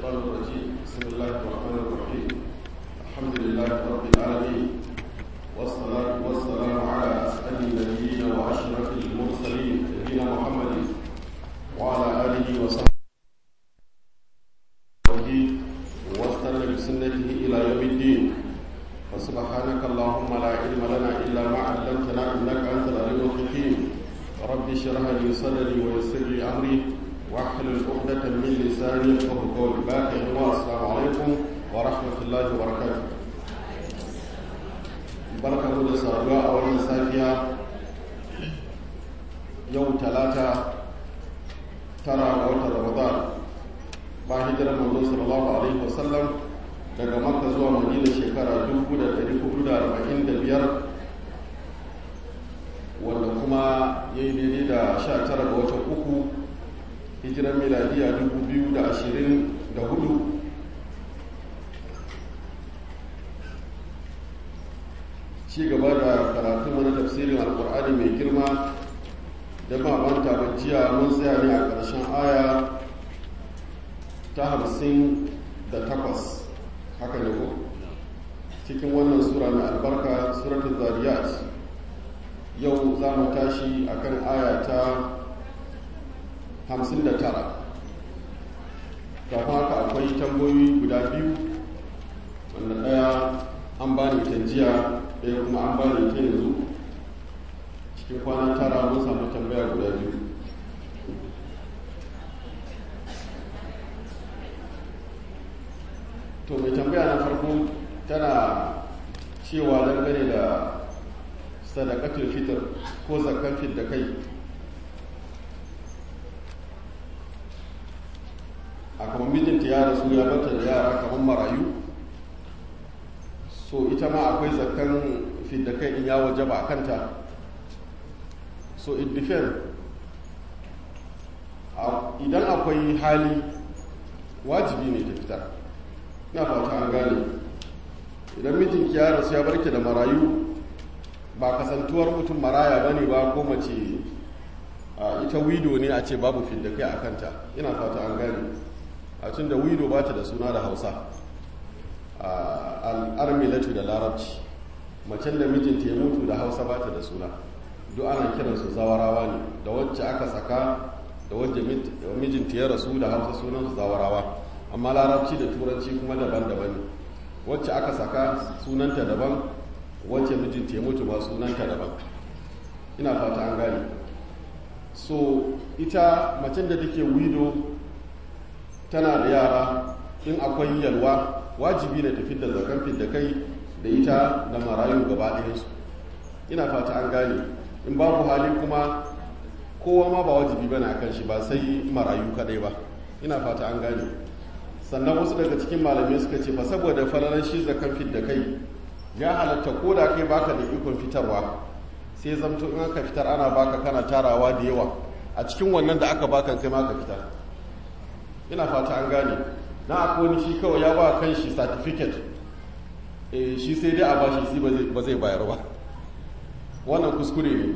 الشيطان الرجيم بسم الله الرحمن الرحيم الحمد لله رب العالمين والصلاة والسلام على أسعد النبيين وأشرف المرسلين نبينا محمد وعلى آله وصحبه واستنى بسنته إلى يوم الدين فسبحانك اللهم لا علم لنا إلا ما علمتنا إنك أنت العليم الحكيم رب اشرح لي صدري ويسر لي أمري واحلل عقدة من لساني يفقهوا قولي باقي السلام عليكم ورحمة الله وبركاته barka da saduwa a wannan safiya yau talata tara ga watan ramadan ba hijirar manzo sallallahu alaihi wasallam daga makka zuwa madina shekara 1445 wanda kuma ya yi daidai da 19 ga watan uku hijirar miladiya 2024 ci gaba da karatun wani tafsirin alkur'ani mai girma da mabanta bajiya mun tsaya ne a ƙarshen aya ta hamsin da takwas haka ne ko cikin wannan sura mai albarka suratul zariyat yau za mu tashi akan aya ta hamsin da tara kafin haka akwai tambayoyi guda biyu wanda ɗaya an ba ni jiya ɗaya kuma an ba ni ta yanzu cikin kwana tara mun samu tambaya guda biyu to mai tambaya na farko tana cewa dangane da sadakatul fitr ko zakar da kai a kamar mijinta ya rasu ya bata da yara kamar marayu so ita ma akwai zakan fidda kai in ya waje ba kanta so it depends idan akwai hali wajibi ne ta fitar na fata an gane idan mijinki ya rasu ya barke da marayu ba kasantuwar mutum maraya bane ba ko mace ita wido ne a ce babu fidda kai a kanta ina fata an gane a cin da wido ba ta da suna da hausa al'armilatu da larabci macen da mijinta ya mutu da hausa ba ta da suna duk ana kiransu zawarawa ne da wacce aka saka da wacce mijinta ya rasu da hausa sunansu zawarawa amma larabci da turanci kuma daban-daban ne wacce aka saka sunanta daban wacce mijinta ya mutu ba sunanta daban ina fata an gane so ita macen da take wido tana da yara in akwai yalwa wajibi ne tafi da zakan da kai da ita da marayu gaba ɗayansu ina fata an gane in babu hali kuma kowa ma ba wajibi bane akan shi ba sai marayu kadai ba ina fata an gane sannan wasu daga cikin malamai suka ce ba saboda falalan shi zakan da kai ya halatta ko da kai baka da ikon fitarwa sai zamto in aka fitar ana baka kana tarawa da yawa a cikin wannan da aka baka kai ma ka fitar ina fata an gane na akwai wani shi kawai ya ba kan shi certificate e shi sai dai a bashi shi ba zai bayar ba wannan kuskure ne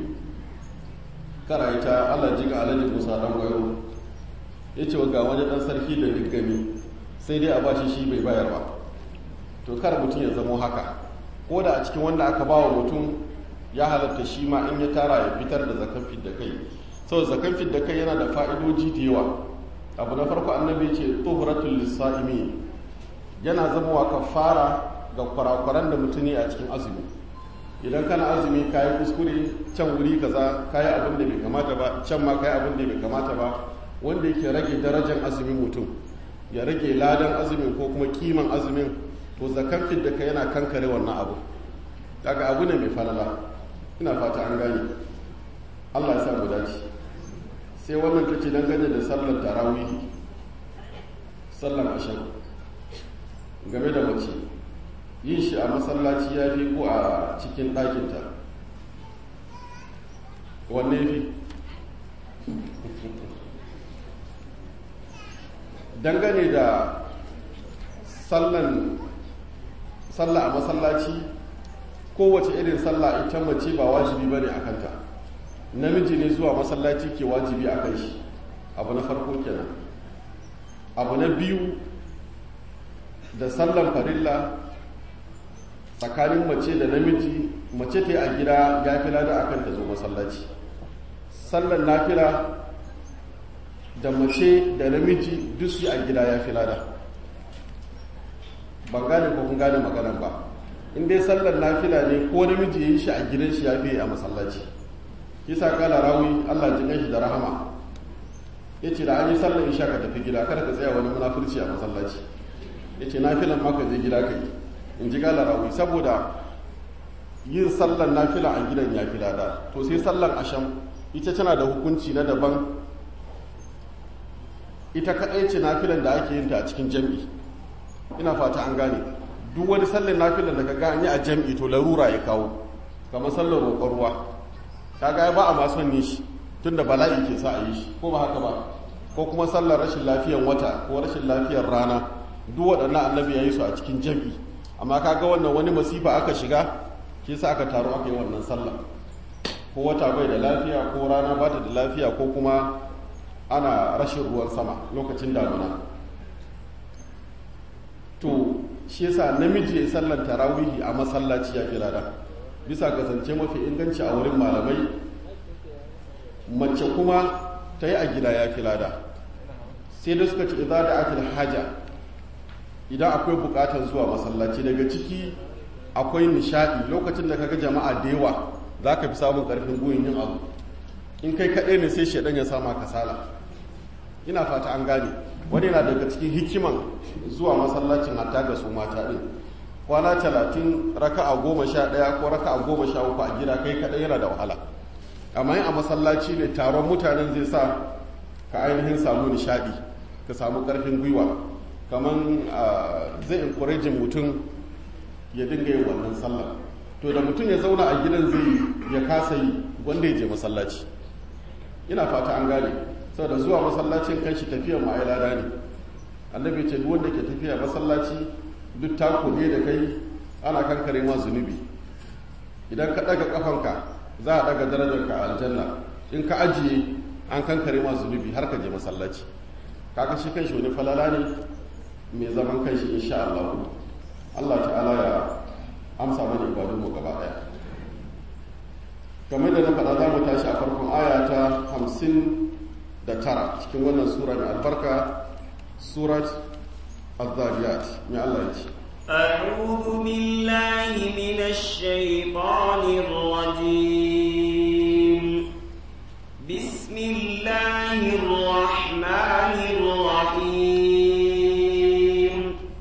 kara ita allah jiga alhaji musa dan gwayo ya ce ga wani dan sarki da diggami sai dai a bashi shi bai bayar ba to kar mutum ya zamo haka ko da a cikin wanda aka ba wa mutum ya halatta shi ma in ya tara ya fitar da zakan fidda kai saboda zakan fidda kai yana da fa'idoji da yawa abu na farko annabi ce tuhuratul lisa'imi yana zama wa kafara ga kwarakwaran da mutum a cikin azumi idan kana azumi kayi kuskure can wuri kaza kayi abin da bai kamata ba can ma kayi abin da bai kamata ba wanda yake rage darajar azumin mutum ya rage ladan azumin ko kuma kiman azumin to zakan fidda ka yana kankare wannan abu daga abu ne mai falala ina fata an gane Allah ya sa mu dace sai wannan ta ce dangane da sallar tarawihi sallar ashirin game da mace yin shi a masallaci ya fi ko a cikin ɗakinta wanne fi dangane da sallan sallah a masallaci kowace irin sallah ita mace ba wajibi ba ne a kanta namiji ne zuwa masallaci ke wajibi a kan shi abu na farko kenan abu na biyu da sallan farilla tsakanin mace da namiji mace ta yi a gida ya fi lada akan ta zo masallaci sallan nafila da mace da namiji duk su a gida ya fi lada ban gane ko kun gane maganan ba in dai sallar nafila ne ko namiji ya yi shi a gidan shi ya fi a masallaci kisa kala rawi allah ji shi da rahama ya ce da an yi sallar isha ka tafi gida kada ka tsaya wani munafurci a masallaci ya ce nafilan ma ka je gida ka yi in ji kala rawi saboda yin sallar nafila a gidan ya fi lada to sai sallar asham ita tana da hukunci na daban ita kaɗai ce nafilan da ake yin ta a cikin jam'i ina fata an gane duk wani sallar nafilan da ka gani a jam'i to larura ya kawo kamar sallar roƙon ruwa ta ga ba a masu ne shi tun da bala'i ke sa a yi shi ko ba haka ba ko kuma sallar rashin lafiyar wata ko rashin lafiyar rana duk waɗannan annabi ya yi su a cikin jam'i amma ka ga wannan wani masifa aka shiga ke sa aka taru aka yi wannan sallah ko wata bai da lafiya ko rana ba ta da lafiya ko kuma ana rashin ruwan sama lokacin damuna to shi yasa namiji ya sallan tarawihi a masallaci ya fi lada bisa kasance mafi inganci a wurin malamai mace kuma ta yi a gida ya fi lada sai da suka ci idza da akil haja idan akwai bukatar zuwa masallaci daga ciki akwai nishadi lokacin da kaga jama'a da yawa za ka fi samun karfin goyin yin abu in kai kaɗai ne sai shaidan ya sama kasala ina fata an gane wani yana daga cikin hikiman zuwa masallacin hatta ga su mata ɗin kwana talatin raka a goma sha ɗaya ko raka a goma sha uku a gida kai kaɗai yana da wahala amma yin a masallaci ne taron mutanen zai sa ka ainihin samu nishaɗi ka samu ƙarfin gwiwa kamar zai encouraging mutum ya dinga yin wannan sallah to da mutum ya zauna a gidan zai ya kasa yi wanda ya je masallaci ina fata an gane saboda zuwa masallacin kanshi tafiyar ma'ailada ne annabi ce duk wanda ke tafiya masallaci duk tako ne da kai ana kankare ma zunubi idan ka daga kafanka za a daga darajarka a aljanna in ka ajiye an kankare ma zunubi har ka je masallaci kaga shi kanshi wani falala ne mai zaman kanshi insha Allah Allah ta'ala ya amsa mana ibadun mu gaba daya kamar da na faɗa za mu tashi a farkon aya ta hamsin da tara cikin wannan sura mai albarka surat الذاريات يا الله يجي أعوذ بالله من الشيطان الرجيم بسم الله الرحمن الرحيم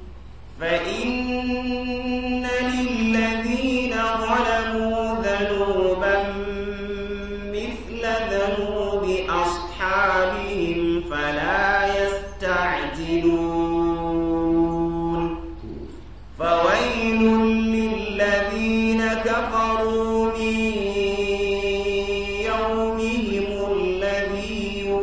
فإن للذين ظلموا ذنوبا مثل ذنوب أصحابهم فلا يستعجلون فويل للذين كفروا من يومهم الذي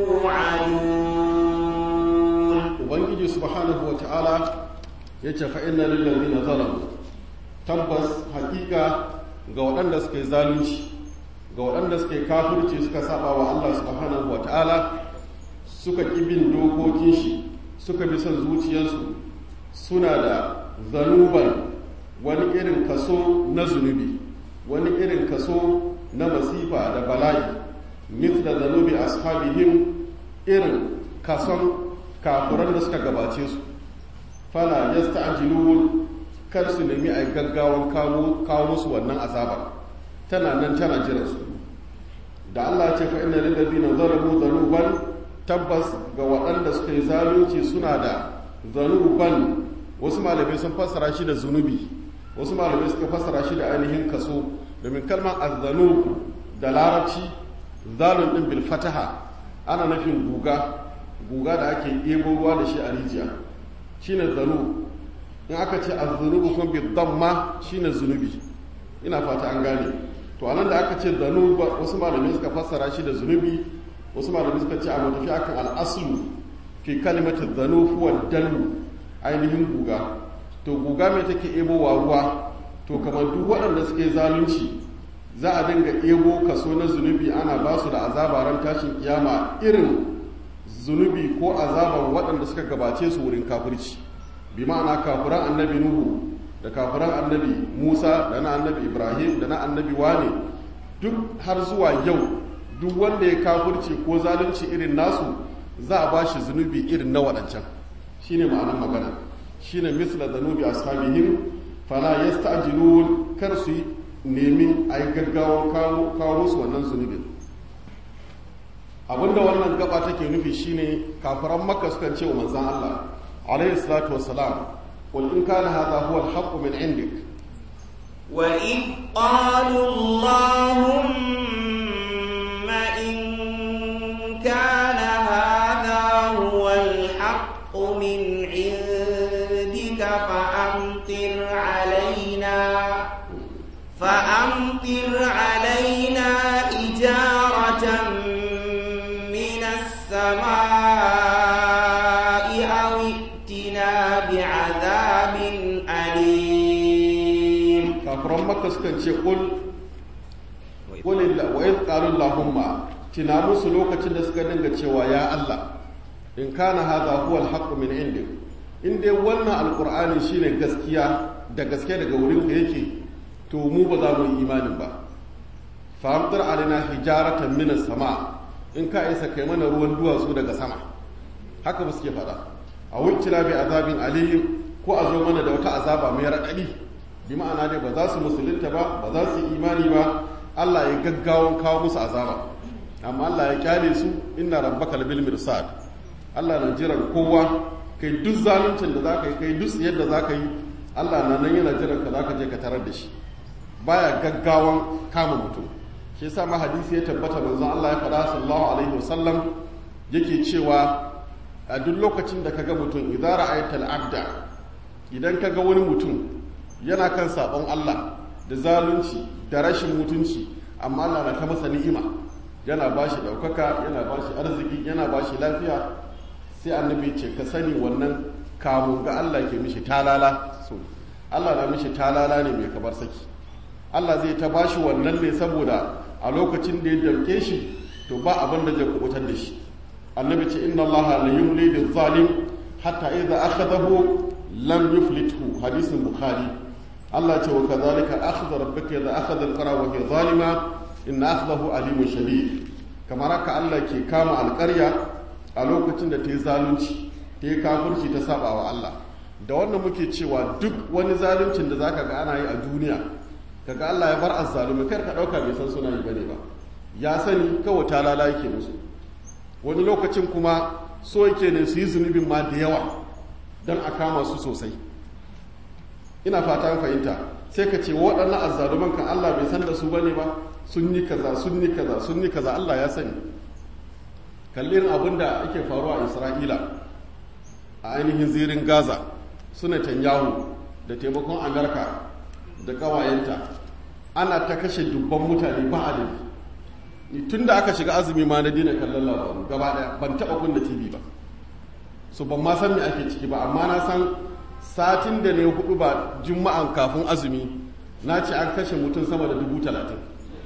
يوعدون ubangiji subhanahu wa ta'ala ya ce fa'inna lillazi na zalamu tabbas hakika ga waɗanda suka yi zalunci ga waɗanda suka yi kafirci suka saba wa Allah subhanahu wa ta'ala suka ƙi bin dokokin shi suka bi son zuciyarsu suna da zanuban wani irin kaso na zunubi wani irin kaso na masifa da bala'i mithla zanubi ashabihim irin kason kafuran da suka gabace su fala yasta'jilun kar su nemi a gaggawan kawo musu wannan azabar tana nan tana jiran su da Allah ce fa inna lil ladina zalamu zanuban tabbas ga waɗanda suka yi zalunci suna da zanuban wasu malamai sun fassara shi da zunubi wasu malamai suka fassara shi da ainihin kaso domin kalmar azzanub da larabci zalun din bil fataha ana nufin guga guga da ake ɗebo ruwa da shi a rijiya shine zanu in aka ce azzunubu kuma bi damma shine zunubi ina fata an gane to anan da aka ce zanu wasu malamai suka fassara shi da zunubi wasu malamai suka ce a matafi akan al'aslu fi kalimatin zanu huwa dalu ainihin guga to guga mai take ebo wa ruwa to kamar duk waɗanda suke zalunci za a dinga ebo kaso na zunubi ana ba su da azaba ran tashin kiyama irin zunubi ko azaban waɗanda suka gabace su wurin kafirci bi ma'ana kafiran annabi nuhu da kafiran annabi musa da na annabi ibrahim da na annabi wane duk har zuwa yau duk wanda ya kafirci ko zalunci irin nasu za a ba shi zunubi irin na waɗancan shine ma'anar magana shine misla zanubi ashabihim fala yasta'jilun kar su nemi a yi gaggawa kawo musu wannan zunubin abinda wannan gaba take nufi shine kafiran makka sukan ce wa manzan Allah alayhi salatu wassalam qul in kana hadha huwa al-haqq min indik wa in qalu allahumma in kana hadha huwa al-haqq min indika fa amtir alaina فأمطر علينا إجارة من السماء أو ائتنا بعذاب أليم كافرون مكة سكن قل قل وإذ قالوا اللهم تنامو سلوكة نسكن cewa ya Allah in kana hadha huwa al-haqq min indik in dai wannan alqur'ani shine gaskiya da gaske daga wurin ka yake to mu ba za mu yi imanin ba fahimtar alina hijaratan minas sama in ka isa kai mana ruwan duwatsu daga sama haka ba suke fada a wuncina bi azabin aliyu ko a zo mana da wata azaba mai raɗaɗi bi ma'ana dai ba za su musulunta ba ba za su yi imani ba allah ya gaggawan kawo musu azaba amma allah ya kyale su inna rabbaka labil mirsad allah na jiran kowa kai duk zaluncin da za ka yi kai duk yadda za ka yi allah na nan yana jiran ka za ka je ka tarar da shi baya gaggawan kama mutum shi yasa ma hadisi ya tabbata manzon Allah ya faɗa sallallahu alaihi wasallam yake cewa a duk lokacin da kaga mutum idza ra'aytal abda idan kaga wani mutum yana kan sabon Allah da zalunci da rashin mutunci amma Allah na ta masa ni'ima yana bashi daukaka yana bashi arziki yana bashi lafiya sai annabi ce ka sani wannan kamun ga Allah ke mishi talala so Allah na mishi talala ne mai kamar saki Allah zai ta bashi wannan ne saboda a lokacin da ya damke shi to ba abin da zai kubutar da shi annabi ce inna allaha la yumli lil zalim hatta idza akhadahu lam yuflithu hadisin bukhari Allah ce wa kadhalika akhdha rabbuka idza akhadha al-qura wa hiya zalima inna akhdahu alimun shadid kamar haka Allah ke kama alƙarya a lokacin da ta yi zalunci ta yi kafirci ta saba wa Allah da wannan muke cewa duk wani zaluncin da zaka ga ana yi a duniya kaga Allah ya bar azzalumi kar ka dauka bai san suna yi bane ba ya sani kawai ta lala yake musu wani lokacin kuma so yake ne su yi zunubin ma da yawa don a kama su sosai ina fata fahimta sai ka ce waɗannan azzaluman kan Allah bai san da su bane ba sun yi kaza sun yi kaza sun yi kaza Allah ya sani kallin abin da ake faruwa a Isra'ila a ainihin zirin Gaza suna Tanyahu da taimakon Amerika da ƙawayenta ana ta kashe dubban mutane ba adadi tun da aka shiga azumi ma na dina kallon labaru gaba daya ban taɓa kunna tv ba so ban ma san me ake ciki ba amma na san satin da ne hudu ba juma'an kafin azumi na ce an kashe mutum sama da dubu talatin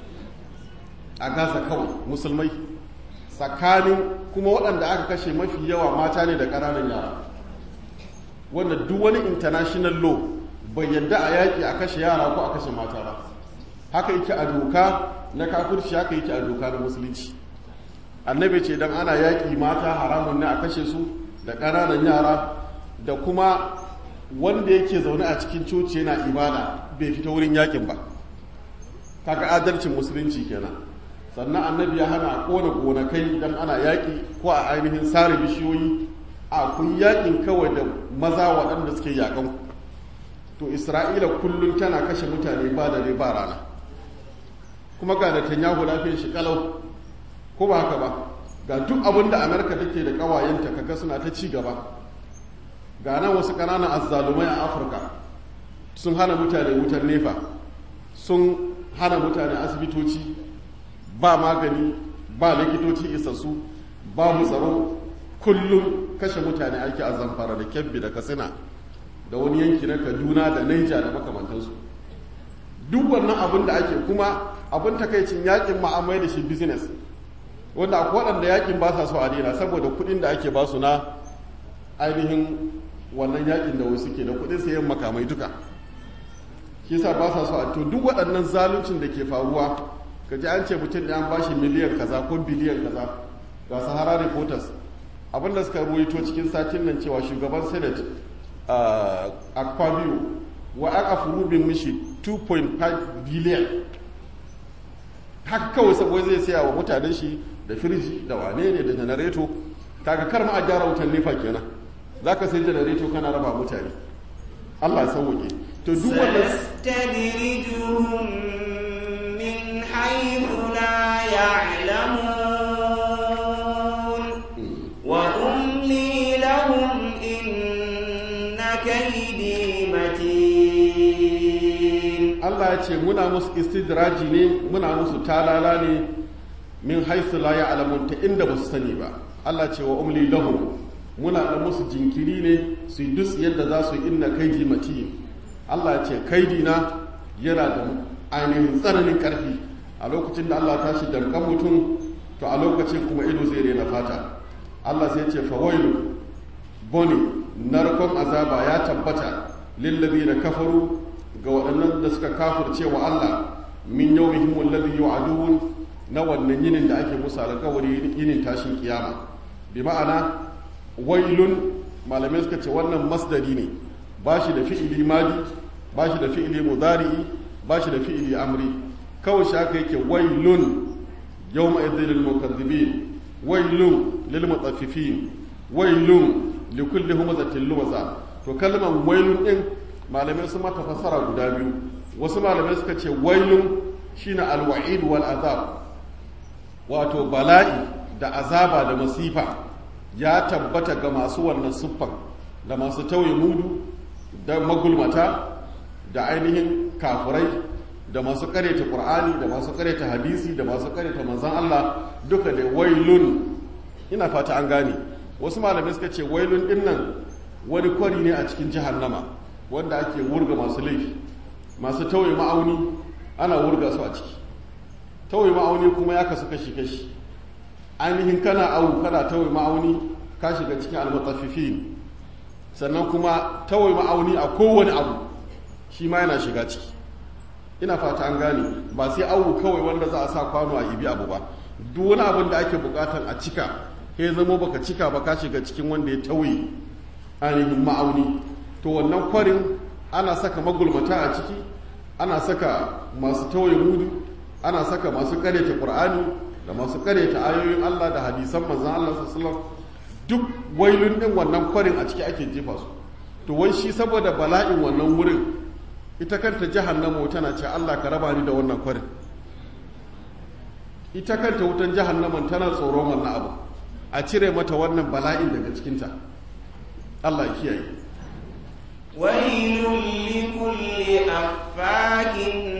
a gaza kawai musulmai tsakanin kuma waɗanda aka kashe mafi yawa mata ne da ƙananan yara wanda duk wani international law bai yadda a yaƙi a kashe yara ko a kashe mata ba haka yake a doka na kafirci haka yake a doka na musulunci annabi ce dan ana yaƙi mata haramun ne a kashe su da ƙananan yara da kuma wanda yake zaune a cikin coci yana ibada bai fita wurin yaƙin ba kaga adalcin musulunci kenan sannan annabi ya hana a kona gonakai dan ana yaƙi ko a ainihin sare bishiyoyi a kun yaƙin kawai da maza waɗanda suke yaƙan ku to isra'ila kullum tana kashe mutane ba dare ba rana kuma ga netanyahu lafiyar shi kalau ko ba haka ba ga duk abin da amerika take da kawayenta kaga suna ta ci gaba ga nan wasu ƙananan azzalumai a afirka sun hana mutane wutar nefa sun hana mutane asibitoci ba magani ba likitoci isassu babu tsaro kullum kashe mutane ake a zamfara da kebbi da katsina da wani yanki na kaduna da naija da makamantansu duk wannan abin da ake kuma abin takaicin yakin ma'amai da shi business wanda akwai waɗanda yakin ba sa so a daina saboda kuɗin da ake basu na ainihin wannan yakin da wasu ke da kudin sayan makamai duka shi sa ba sa so a to duk waɗannan zaluncin da ke faruwa ka ji an ce mutum da an bashi miliyan kaza ko biliyan kaza ga sahara reporters abinda suka ruwaito cikin satin nan cewa shugaban senate akpabio wa aka furubin mishi 2.5 biliyan haka kawai saboda zai saya wa mutanen shi da firji da wane ne da janareto kaga kar ma a gyara wutan nefa kenan za ka sai janareto kana raba mutane allah sauwaƙe to duk wannan سنستدرجهم من حيث لا يعلمون وأملي لهم إن كيدي متين Allah ya ce muna musu istidraji ne muna musu talala ne min haisu la ya'lamun ta inda ba su sani ba Allah ce wa umli lahum muna da musu jinkiri ne su yi duk yadda za su yi inna kaidi matin Allah ya ce kaidi na yana da ainihin tsananin karfi a lokacin da Allah tashi damkan mutum to a lokacin kuma ido zai rena fata Allah sai ce fawailu boni narkon azaba ya tabbata lillazina kafaru ga waɗannan da suka kafirce wa Allah min yawmihim alladhi yu'adun na wannan yinin da ake musu alƙawari yinin tashin kiyama bi ma'ana wailun malamai suka ce wannan masdari ne ba shi da fi'ili madi ba shi da fi'ili mudari'i ba shi da fi'ili amri kawai shi aka yake wailun yawma idhil lil mukaththibin wailun lil mutaffifin wailun li kulli humazatin lumaza to kalmar wailun din malamai sun mata fassara guda biyu wasu malamai suka ce wailun shine alwa'id wal azab wato bala'i da azaba da masifa ya tabbata ga masu wannan siffan da masu tauye mudu da magulmata da ainihin kafurai da masu kareta qur'ani da masu kareta hadisi da masu kareta manzon Allah duka da wailun ina fata an gane wasu malamai suka ce wailun dinnan wani kwari ne a cikin jahannama wanda ake wurga masu laifi masu tauye ma'auni ana wurga su a ciki tauye ma'auni kuma ya kasu kashi-kashi ainihin kana awu kana tauye ma'auni ka shiga cikin almutaffifin sannan kuma tauye ma'auni a kowane abu shi ma yana shiga ciki ina fata an gane ba sai awu kawai wanda za a sa kwano a ibi abu ba duk wani abin da ake bukatan a cika ya zama baka cika ba ka shiga cikin wanda ya tauye ainihin ma'auni to wannan kwarin ana saka magulmata a ciki ana saka masu tawaye mudu ana saka masu karyata qur'ani da masu karyata ayoyin Allah da hadisan manzon Allah sallallahu duk wailun din wannan kwarin a ciki ake jefa su to wai shi saboda bala'in wannan wurin ita kanta jahannama tana ce Allah ka raba ni da wannan kwarin ita kanta wutan jahannaman tana tsoron wannan abu a cire mata wannan bala'in daga cikinta Allah ya kiyaye ويل لكل أفاك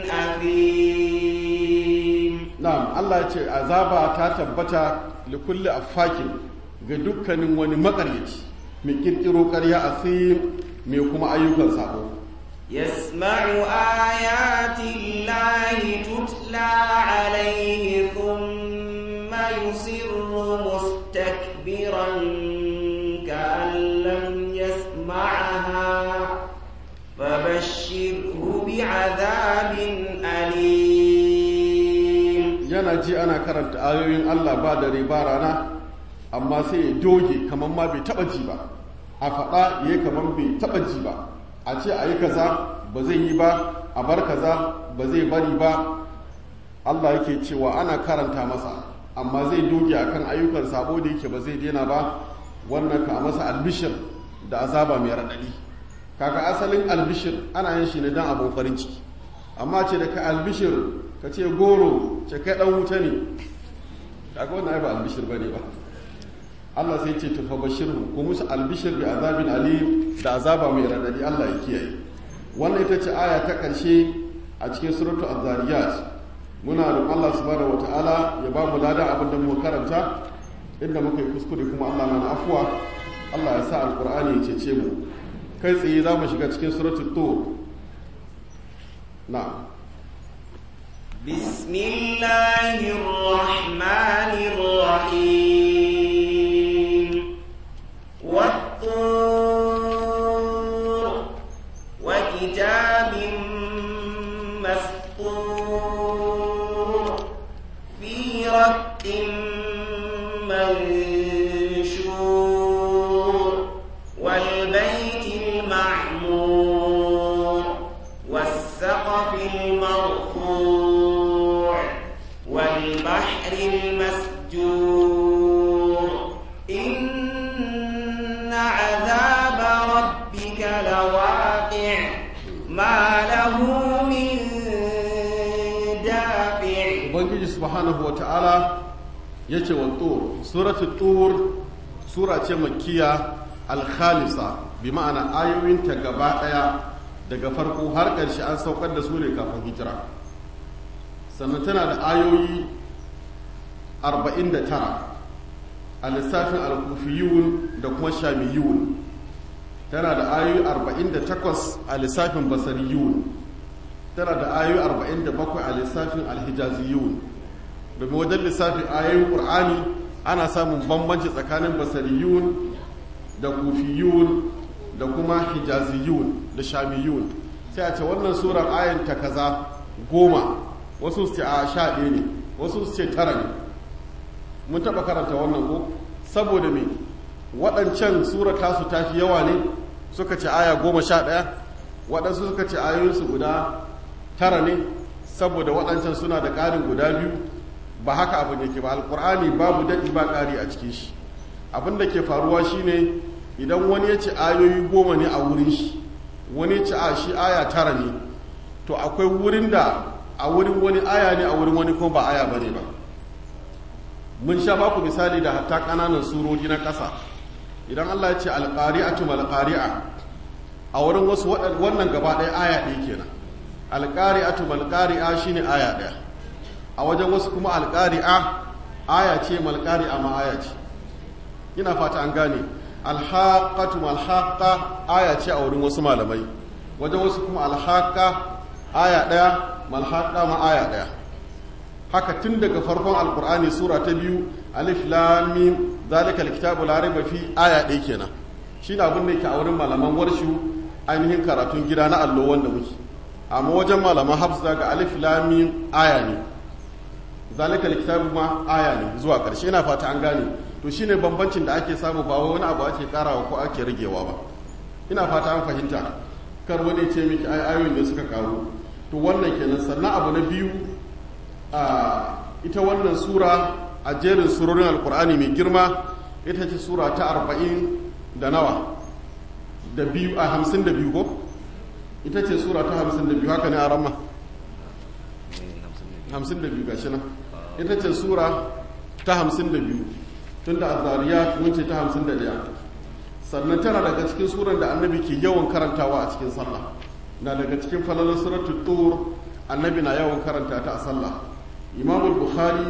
أثيم na'am Allah ya ce azaba ta tabbata li kulli affakin ga dukkanin wani makaryaci mai kirkiro ƙarya asim mai kuma ayyukan sabo يسمع آيات الله تتلى عليه ثم يصر مستكبرا كأن لم يسمعها فبشره بعذاب أليم yana ji ana karanta ayoyin Allah ba dare ba rana amma sai ya doge kamar ma bai taba ji ba a faɗa ya kamar bai taba ji ba a ce a yi kaza ba zai yi ba a bar kaza ba zai bari ba Allah yake cewa ana karanta masa amma zai doge akan ayyukan sabo da yake ba zai daina ba wannan ka masa albishir da azaba mai raɗaɗi kaga asalin albishir ana yin shi ne don abin farin ciki amma ce da ka albishir ka ce goro ce kai ɗan wuta ne kaga wannan ai ba albishir bane ba Allah sai ce tufa bashirhu ko musu albishir bi azabin alim da azaba mai raɗaɗi Allah ya kiyaye wannan ita ce aya ta ƙarshe a cikin suratul az-zariyat muna roƙon Allah subhanahu wataala ya ba mu ladan abin da muka karanta inda muka yi kuskure kuma Allah mana afuwa Allah ya sa alqur'ani ya cece mu kai tsaye za mu shiga cikin suratul tur na'am بسم الله الرحمن الرحيم والطور كتاب مسطور في رق منشور والبيت المعمور والسقف المرفوع والبحر المسجور إن عذاب ربك لواقع ما له من دافع ubangiji subhanahu wata'ala ya ce wa tur suratul tur sura ce makkiya alkhalisa bi ma'ana ayoyinta gaba daya daga farko har ƙarshe an saukar da su ne kafin hijira sannan tana da ayoyi 49 a lissafin alkufiyun da kuma shamiyun tana da ayoyi 48 a lissafin basariyun tana da ayoyi 47 a lissafin alhijaziyun domin wajen lissafin ayoyin ƙur'ani ana samun bambanci tsakanin basariyun da kufiyun da kuma hijaziyun da shamiyun sai a ce wannan surar ayin ta kaza goma wasu su ce a sha ɗaya ne wasu su ce tara ne mun taɓa karanta wannan ko saboda me waɗancan surar tasu ta fi yawa ne suka ce aya goma sha ɗaya waɗansu suka ce ayoyinsu guda tara ne saboda waɗancan suna da ƙarin guda biyu ba haka abin yake ba alƙur'ani babu daɗi ba ƙari a cikin shi abin da ke faruwa shine idan wani ya ce ayoyi goma ne a wurin shi wani ya ce a shi aya tara ne to akwai wurin da a wurin wani aya ne a wurin wani kuma ba aya ba ne ba mun sha baku misali da hatta ƙananan surori na ƙasa idan allah ya ce alƙari'atu malƙari'a a wurin wasu wannan gaba ɗaya aya ɗaya kenan alƙari'atu malƙari'a shine aya ɗaya a wajen wasu kuma alƙari'a aya ce malƙari'a ma aya ce ina fata an gane alhaƙatu malhaƙa aya ce a wurin wasu malamai wajen wasu kuma alhaƙa aya ɗaya malhaƙa ma aya ɗaya haka tun daga farkon alƙur'ani sura ta biyu alif lamim zalika alkitabu la raiba fi aya ɗaya kenan shine abin da yake a wurin malaman warshu ainihin karatun gida na allo wanda muke amma wajen malaman hafsa ga alif lamim aya ne zalika alkitabu ma aya ne zuwa ƙarshe ina fata an gane to shine bambancin da ake samu ba wani abu ake karawa ko ake ragewa ba ina fata an fahimta kar wani ce miki ai ayoyin da suka karu to wannan kenan sannan abu na biyu a ita wannan sura a jerin surorin alkur'ani mai girma ita ce sura ta arba'in da nawa da biyu a hamsin da biyu ko ita ce sura ta hamsin da biyu haka ne a ramma hamsin da biyu gashi nan ita ce sura ta hamsin da biyu tun da azariya mun ce ta hamsin da daya sannan tana daga cikin suran da annabi ke yawan karantawa a cikin sallah na daga cikin falalar suratul tur annabi na yawan karanta ta a sallah imamul bukhari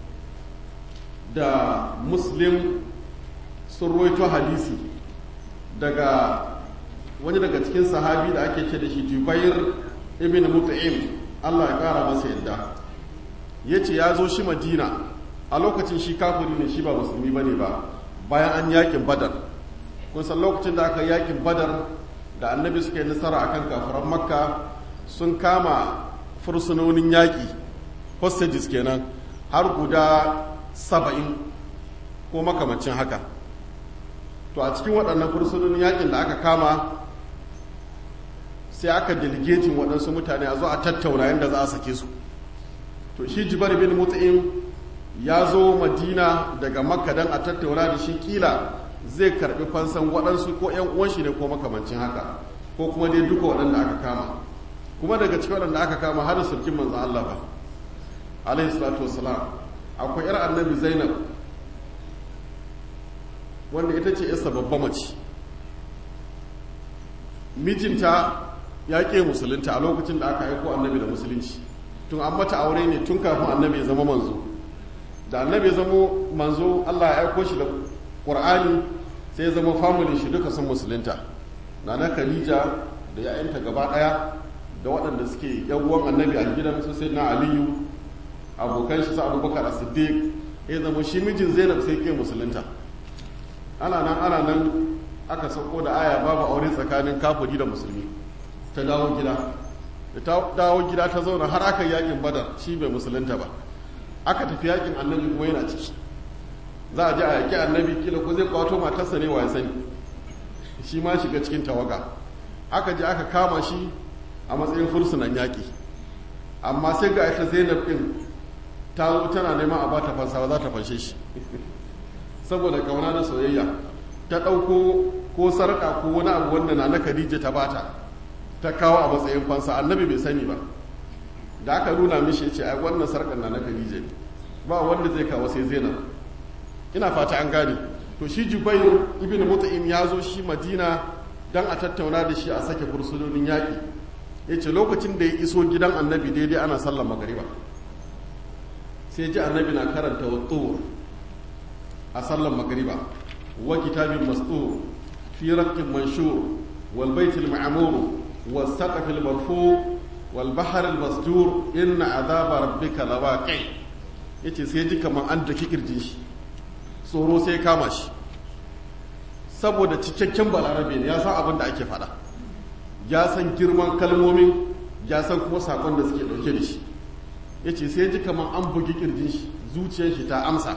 da muslim sun roito hadisi daga wani daga cikin sahabi da ake ce da shi jubair ibn mut'im Allah ya kara masa yadda ya ce ya zo shi madina a lokacin shi kafiri ne shi ba musulmi ba ne ba bayan an yakin badar kun san lokacin da aka yakin badar da annabi suka yi nasara akan kafiran makka sun kama fursunonin yaƙi hostages kenan har guda saba'in ko makamacin haka to a cikin waɗannan fursunonin yaƙin da aka kama sai aka delegating waɗansu mutane a zo a tattauna yadda za a sake su to shi jibar bin mut'im ya zo madina daga makka don a tattauna da shi kila zai karbi fansan waɗansu ko 'yan uwan shi ne ko makamancin haka ko kuma dai duka waɗanda aka kama kuma daga cikin waɗanda aka kama har sulkin manzan Allah ba alaihi salatu wassalam akwai yar annabi zainab wanda ita ce yasa babba mace mijinta ya ƙe musulunta a lokacin da aka aiko annabi da musulunci tun an mata aure ne tun kafin annabi ya zama manzo da annabi ya zama manzo Allah ya aiko shi da Qur'ani sai ya zama family shi duka sun musulunta nana Khadija da ya'yanta gaba daya da waɗanda suke yan uwan annabi a gidan su sai na Aliyu abokan shi su Abubakar As-Siddiq ya zama shi mijin Zainab sai ke musulunta ana nan ana nan aka sauko da aya babu aure tsakanin kafiri da musulmi ta dawo gida da ta dawo gida ta zauna har aka yakin badar shi bai musulunta ba aka tafi yakin annabi kuma yana ciki za a je a yaki annabi kila ko zai kwato matarsa ne wa ya sani shi ma shiga cikin tawaga aka je aka kama shi a matsayin fursunan yaƙi amma sai ga ita zainab ɗin ta zo tana neman a ba ta fansa za ta fanshe shi saboda kauna da soyayya ta ɗauko ko sarƙa ko wani abu wanda na na khadija ta bata ta kawo a matsayin fansa annabi bai sani ba da aka nuna mishi ce ai wannan sarƙar na na khadija ne ba wanda zai kawo sai zainab ina fata an gane to shi jubair ibn mut'im ya zo shi madina dan a tattauna da shi a sake fursunonin yaƙi ya ce lokacin da ya iso gidan annabi daidai ana sallar magariba sai ji annabi na karanta wa a sallar magariba wa kitabin mastur fi raqqin manshur wal baitil ma'mur was saqafil marfu wal bahr al masjur inna azaba rabbika lawaqi yace sai ji kaman an daki kirjin shi tsoro sai kama shi saboda cikakken balarabe ne ya san abin da ake faɗa ya san girman kalmomin ya san kuma sakon da suke ɗauke da shi ya ce sai ji kamar an bugi kirjin shi zuciyar shi ta amsa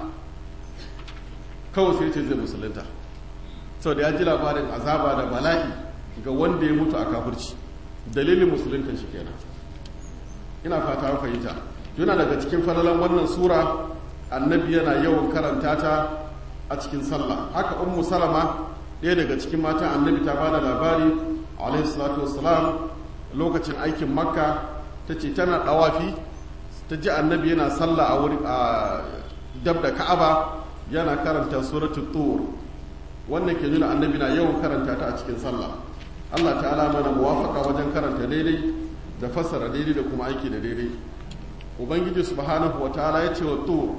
kawai sai ce zai musulunta sau da ya ji labarin azaba da bala'i ga wanda ya mutu a kafirci dalilin musulunta shi kenan ina fata fahimta yana daga cikin falalan wannan sura annabi yana yawan karanta ta a cikin sallah haka ummu salama ɗaya daga cikin matan annabi ta bada labari alaihi salatu wassalam lokacin aikin makka ta ce tana ɗawafi ta ji annabi yana sallah a wuri a dab da ka'aba yana karanta suratul tur wannan ke nuna annabi na yawan karanta ta a cikin sallah Allah ta'ala mana muwafaka wajen karanta daidai da fassara daidai da kuma aiki da daidai ubangiji subhanahu wa ta'ala ya ce wa tur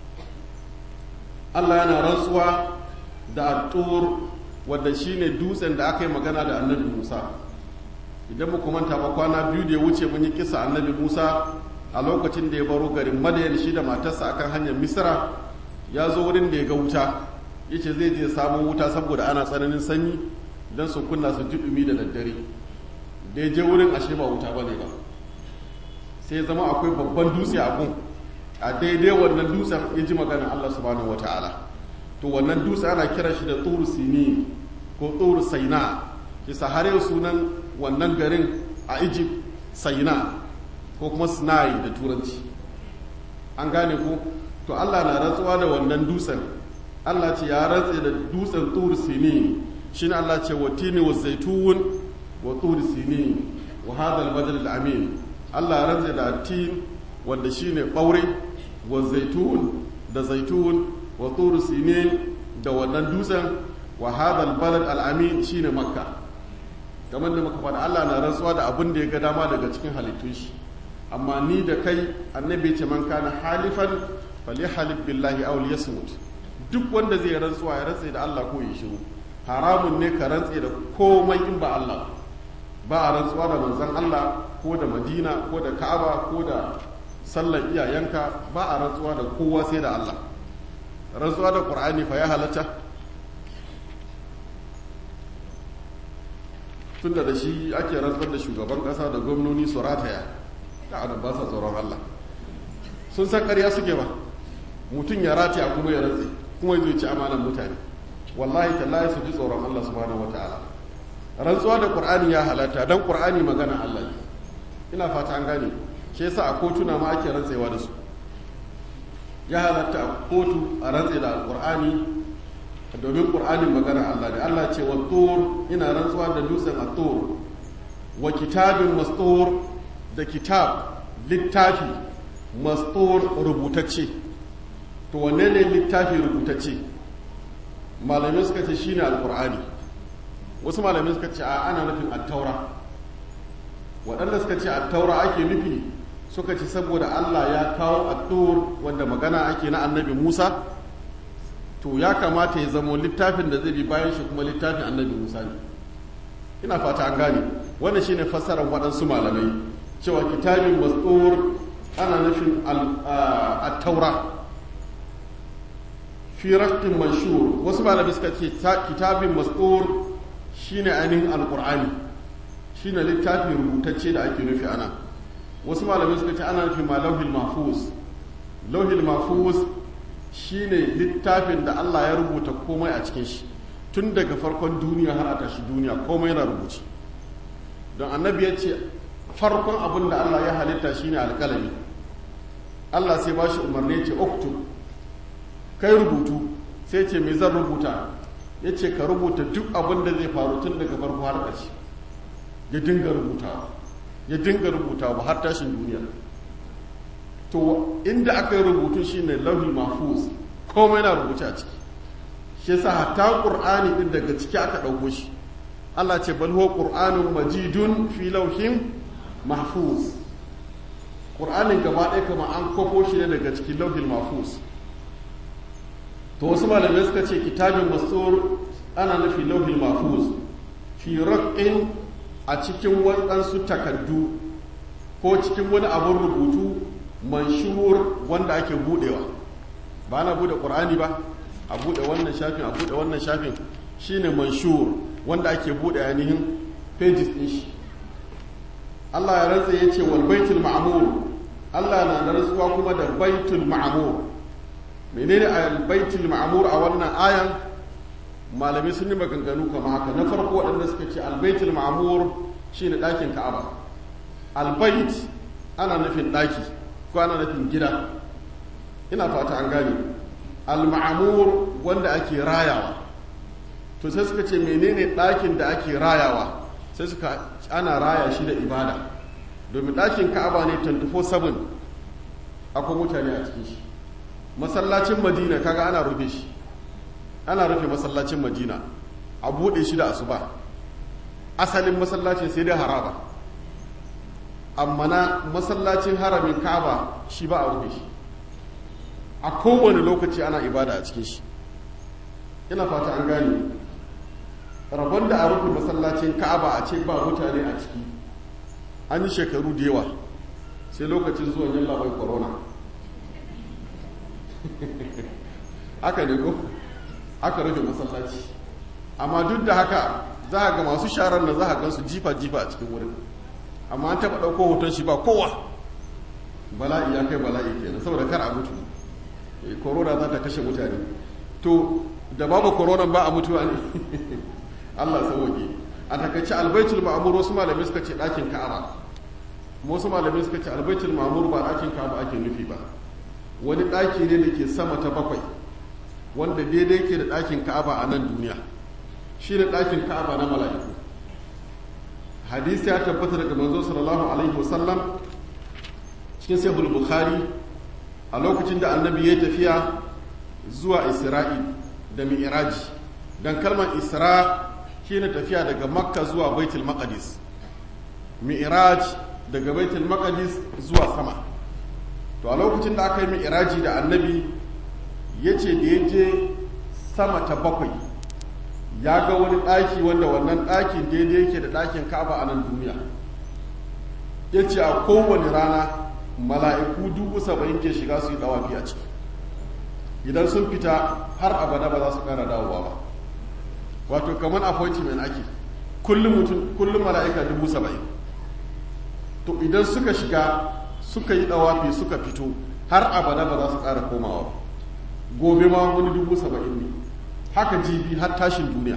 Allah yana rantsuwa da tur wadda shine dutsen da aka yi magana da annabi Musa idan mu manta ba kwana biyu da ya wuce mun yi kisa annabi Musa a lokacin da ya baro garin Madayan shi da matarsa akan hanyar Misra ya zo wurin da ya ga wuta yace zai je samun wuta saboda ana tsananin sanyi don su kunna su ji dumi da daddare da ya je wurin ashe ba wuta bane ba sai zama akwai babban dutse a gun a daidai wannan dutsen ya ji maganin Allah subhanahu wa ta'ala to wannan dutse ana kiran shi da tsoro sini ko tsoro saina kisa har yau sunan wannan garin a egypt saina ko kuma sinai da turanci an gane ko to Allah na rantsuwa da wannan dutsen Allah ce ya rantse da dutsen tsoro sini shine Allah ce wa tini wa zaitun wa tsoro sini wa hadal badal amin Allah ya rantse da tin wanda shine ɓaure wa zaitun da zaitun wa turu sinin da wannan dutsen wa hadal balad al'amin shine makka kamar da muka faɗa Allah na rantsuwa da abin da ya ga dama daga cikin halittun shi amma ni da kai annabi ce man kana halifan fali halif billahi aw liyasmut duk wanda zai rantsuwa ya rantse da Allah ko ya shiru haramun ne ka rantse da komai in ba Allah ba a rantsuwa da manzon Allah ko da Madina ko da Ka'aba ko da sallar iyayenka ba a rantsuwa da kowa sai da Allah rantsuwa da ƙur'ani fa ya halatta tun da shi ake rantsar da shugaban ƙasa da gwamnoni su rataya da adam ba sa tsoron Allah sun san ƙarya suke ba mutum ya rataya kuma ya rantse kuma ya ci amanan mutane wallahi tallahi su ji tsoron Allah subhanahu wataala rantsuwa da ƙur'ani ya halatta don ƙur'ani magana Allah ne ina fata an gane shi yasa a kotuna ma ake rantsewa da su ya halatta a kotu a rantse da alkur'ani domin ƙur'anin magana Allah da Allah ce wa tur ina rantsuwa da dutsen a tur wa kitabin mastur da kitab littafi mastur rubutacce to wanne ne littafi rubutacce malamai suka ce shine alkur'ani wasu malamai suka ce a ana nufin attaura waɗanda suka ce attaura ake nufi suka ce saboda Allah ya kawo attur wanda magana ake na annabi Musa to ya kamata ya zamo littafin da zai bi bayan shi kuma littafin annabi Musa ne ina fata an gane wannan shine fassarar waɗansu malamai cewa kitabin mastur ana nufin at-taura fi raqtin manshur wasu malamai suka ce kitabin mastur shine ainihin alqur'ani shine littafi rubutacce da ake nufi ana wasu malamai suka ce ana nufi ma lauhil mahfuz lauhil mahfuz shine littafin da Allah ya rubuta komai a cikin shi tun daga farkon duniya har a tashi duniya komai yana rubuci don annabi ya ce farkon abin da Allah ya halitta shine alƙalami Allah sai ba shi umarni ce oktu kai rubutu sai ce me zan rubuta ya ce ka rubuta duk abin da zai faru tun daga farko har ƙarshe ya dinga rubutawa ya dinga rubutawa har tashin duniya to inda aka yi rubutu shine lauhi mahfuz komai na rubuce a ciki shi yasa hatta qur'ani din daga ciki aka ɗauko shi Allah ce bal huwa qur'anun majidun fi lauhin mahfuz qur'anin gaba ɗaya kama an kwafo shi ne daga cikin lauhin mahfuz to wasu malamai suka ce kitabin masur ana nufi lauhin mahfuz fi raqqin a cikin waɗansu takaddu ko cikin wani abun rubutu manshur wanda ake budewa ba na bude qur'ani ba a bude wannan shafin a bude wannan shafin shine manshur wanda ake bude ainihin pages din shi Allah ya rantsa ya ce wal baitul ma'mur Allah na da rantsuwa kuma da baitul ma'mur menene al baitul ma'mur a wannan ayan malamai sun yi maganganu kama haka na farko waɗanda suka ce al baitul ma'mur shine ɗakin Ka'aba al bait ana nufin ɗaki ko ana nufin gida ina fata an gane al ma'mur wanda ake rayawa to sai suka ce menene ɗakin da ake rayawa sai suka ana raya shi da ibada domin ɗakin ka'aba ne 24/7 akwai mutane a cikin shi masallacin madina kaga ana rufe shi ana rufe masallacin madina a buɗe shi da asuba asalin masallacin sai dai haraba amma na masallacin haramin ka'aba shi ba a rufe shi a kowane lokaci ana ibada a cikin shi ina fata an gane rabon da a rufe masallacin ka'aba a ce ba mutane a ciki an yi shekaru da yawa sai lokacin zuwan yin labai corona haka ne ko aka rufe masallaci amma duk da haka za a ga masu sharar da za a gansu jifa-jifa a cikin wurin amma an taɓa ɗauko hoton shi ba kowa bala'i ya kai bala'i kenan saboda kar a mutu corona za ta kashe mutane to da babu corona ba a mutuwa ne Allah sauke a takaice albaitul ma'mur wasu malamai suka ce ɗakin ka'aba wasu malamai suka ce albaitul ma'mur ba ɗakin ka'aba ake nufi ba wani ɗaki ne da ke sama ta bakwai wanda daidai ke da ɗakin ka'aba a nan duniya shi ne ɗakin ka'aba na mala'iku hadisi ya tabbata daga manzo sallallahu alaihi wasallam cikin sahih bukhari a lokacin da annabi ya tafiya zuwa isra'i da mi'raji dan kalmar isra shine tafiya daga makka zuwa baitul maqdis mi'raj daga baitul maqdis zuwa sama to a lokacin da aka yi mi'raji da annabi yace da ya je sama ta bakwai ya ga wani ɗaki wanda wannan ɗakin daidai yake da ɗakin ka'aba a nan duniya ya ce a kowane rana mala'iku dubu saba'in ke shiga su yi ɗawafi a ciki idan sun fita har abada ba za su ƙara dawowa ba wato kamar appointment ake kullum mutum kullum mala'ika dubu saba'in to idan suka shiga suka yi ɗawafi suka fito har abada ba za su ƙara komawa ba gobe ma wani dubu saba'in ne haka jibi har tashin duniya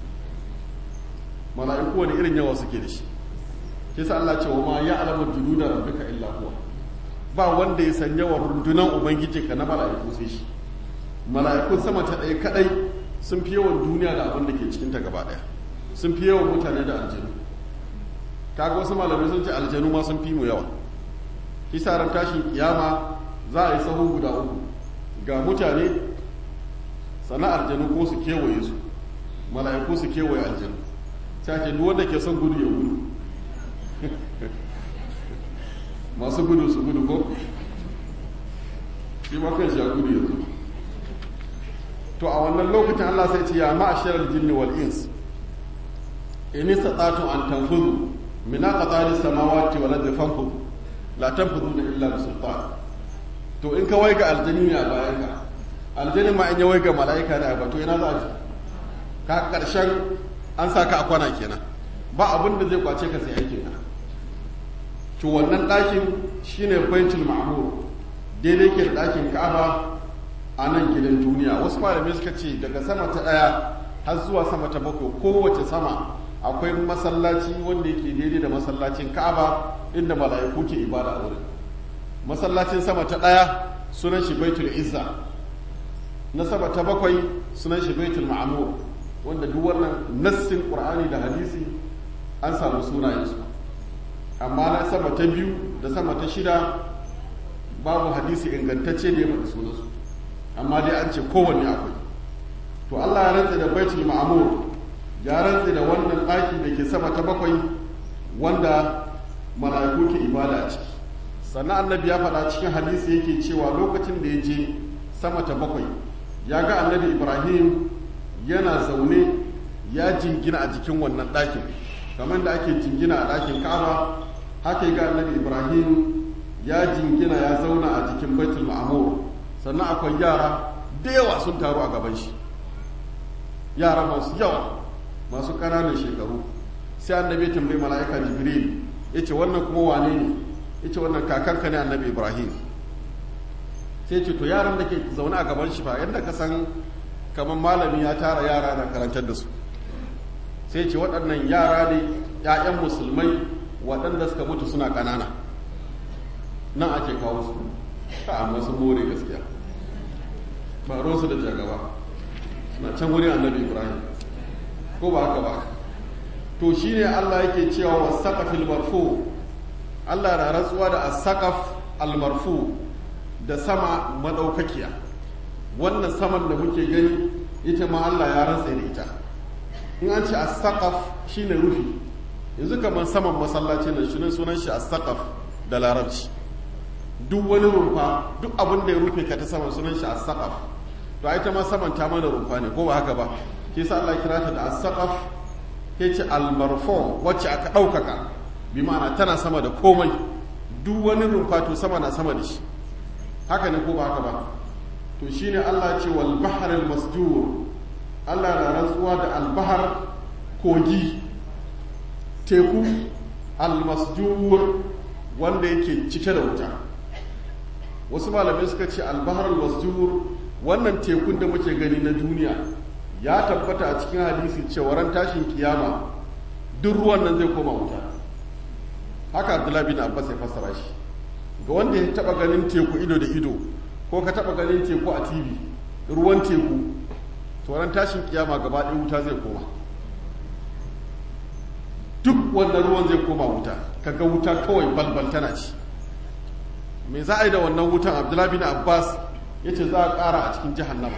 mala'iku wani irin yawa suke da shi ke sa Allah ce wa ma ya alamar junuda rabbika illa huwa ba wanda ya san yawan rundunan ubangiji ka na mala'iku sai shi mala'ikun sama ta ɗaya kadai sun fi yawan duniya da abin da ke cikinta gaba ɗaya sun fi yawan mutane da aljanu kaga wasu malamai sun ce aljanu ma sun fi mu yawa kisa ran tashin kiyama za a yi sahu guda uku ga mutane sannan aljanu ko su kewaye su mala'iku su kewaye aljanu sai ake duk wanda ke son gudu ya gudu masu gudu su gudu ko shi ma kan shi ya gudu ya zo to a wannan lokacin Allah sai ce ya ma'asharal jinni wal ins in istata'tu an tanfudu min aqtari samawati wal ardi fanfudu la tanfuduna illa bi sultan to in ka waiga aljani ne a bayan ka aljani ma in ya waiga mala'ika ne a to ina za a ji ka karshen an sa ka a kwana kenan ba abin da zai kwace ka sai aikin ka to wannan ɗakin shine baitul ma'mur daidai ke da ɗakin ka'aba a nan gidan duniya wasu malamai suka ce daga sama ta ɗaya har zuwa sama ta bakwai kowace sama akwai masallaci wanda yake daidai da masallacin ka'aba inda mala'iku ke ibada a wurin masallacin sama ta ɗaya sunan shi baitul izza na sama ta bakwai sunan shi baitul ma'mur wanda duk wannan nassin qur'ani da hadisi an samu sunayensu amma na sama ta biyu da sama ta shida babu hadisi ingantacce da ya faɗi sunansu amma dai an ce kowanne akwai to Allah ya rantsa da baitul ma'mur ya rantsa da wannan ɗaki da ke sama ta bakwai wanda mala'iku ke ibada a ciki sannan annabi ya faɗa cikin hadisi yake cewa lokacin da ya je sama ta bakwai ya ga annabi ibrahim yana zaune ya jingina a jikin wannan ɗakin kamar da ake jingina a ɗakin ka'aba haka ga annabi ibrahim ya jingina ya zauna a jikin baitul ma'mur sannan akwai yara da yawa sun taru a gaban shi yara masu yawa masu ƙananan shekaru sai annabi tambayi mala'ika jibril ya ce wannan kuma wane ne ya ce wannan kakanka ne annabi ibrahim sai ce to yaran da ke zaune a gaban shi fa yadda ka san kamar malami ya tara yara na karantar da su sai ce waɗannan yara ne 'ya'yan musulmai waɗanda suka mutu suna ƙanana nan ake kawo su ka amma sun more gaskiya ba su da jagaba suna can wuri annabi ibrahim ko ba haka ba to shine allah yake cewa wa saƙafil marfu allah na rantsuwa da as-saqaf al-marfu da sama madaukakiya wannan saman da muke gani ita ma allah ya rantsa da ita in an ce as-saqaf shine rufi yanzu kamar saman masallaci na shi sunan shi as-saqaf da larabci duk wani rumfa duk abin da ya rufe ka ta saman sunan shi as-saqaf to ai ta ma saman ta mana rumfa ne ko ba haka ba ke sa Allah kira ta da as-saqaf ke ce al-marfu wacce aka daukaka bi ma'ana tana sama da komai duk wani rumfa to sama na sama da shi haka ne ko ba haka ba to shine Allah ce wal bahr al-masjur Allah na rantsuwa da al-bahr kogi teku al-masjur wanda yake cike da wuta wasu malamai suka ce albahar masjur wannan tekun da muke gani na duniya ya tabbata a cikin hadisi cewa ran tashin kiyama duk ruwan nan zai koma wuta haka abdullahi bin abbas ya fassara shi ga wanda ya taba ganin teku ido da ido ko ka taba ganin teku a tv ruwan teku to ran tashin kiyama gaba ɗaya wuta zai koma duk wannan ruwan zai koma wuta kaga wuta kawai balbal tana ci me za a yi da wannan wutan abdullahi bin abbas ya ce za a ƙara a cikin jahannama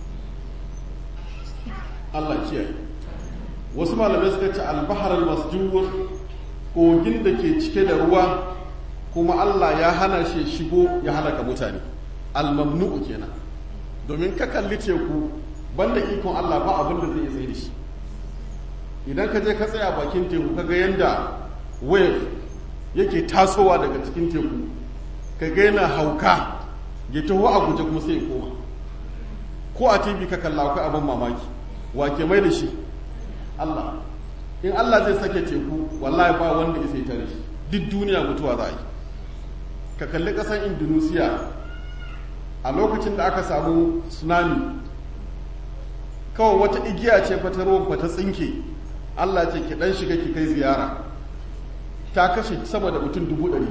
allah kiyaye wasu malamai suka ce albahar masjur kogin da ke cike da ruwa kuma allah ya hana shi shigo ya halaka mutane almamnu'u kenan domin ka kalli teku banda ikon allah ba abin da zai iya tsaye da shi idan ka je ka tsaya bakin teku ka ga yadda wave yake tasowa daga cikin teku ka ga yana hauka ya taho a guje kuma sai ya koma ko a tv ka kalla akwai abin mamaki wa ke mai da shi allah in allah zai sake teku wallahi ba wanda ya sai tare shi duk duniya mutuwa za a yi ka kalli ƙasar indonesia a lokacin da aka samu tsunami kawai wata igiya ce fata ruwan fata tsinke allah ce ki dan shiga ki kai ziyara ta kashe sama da mutum dubu ɗari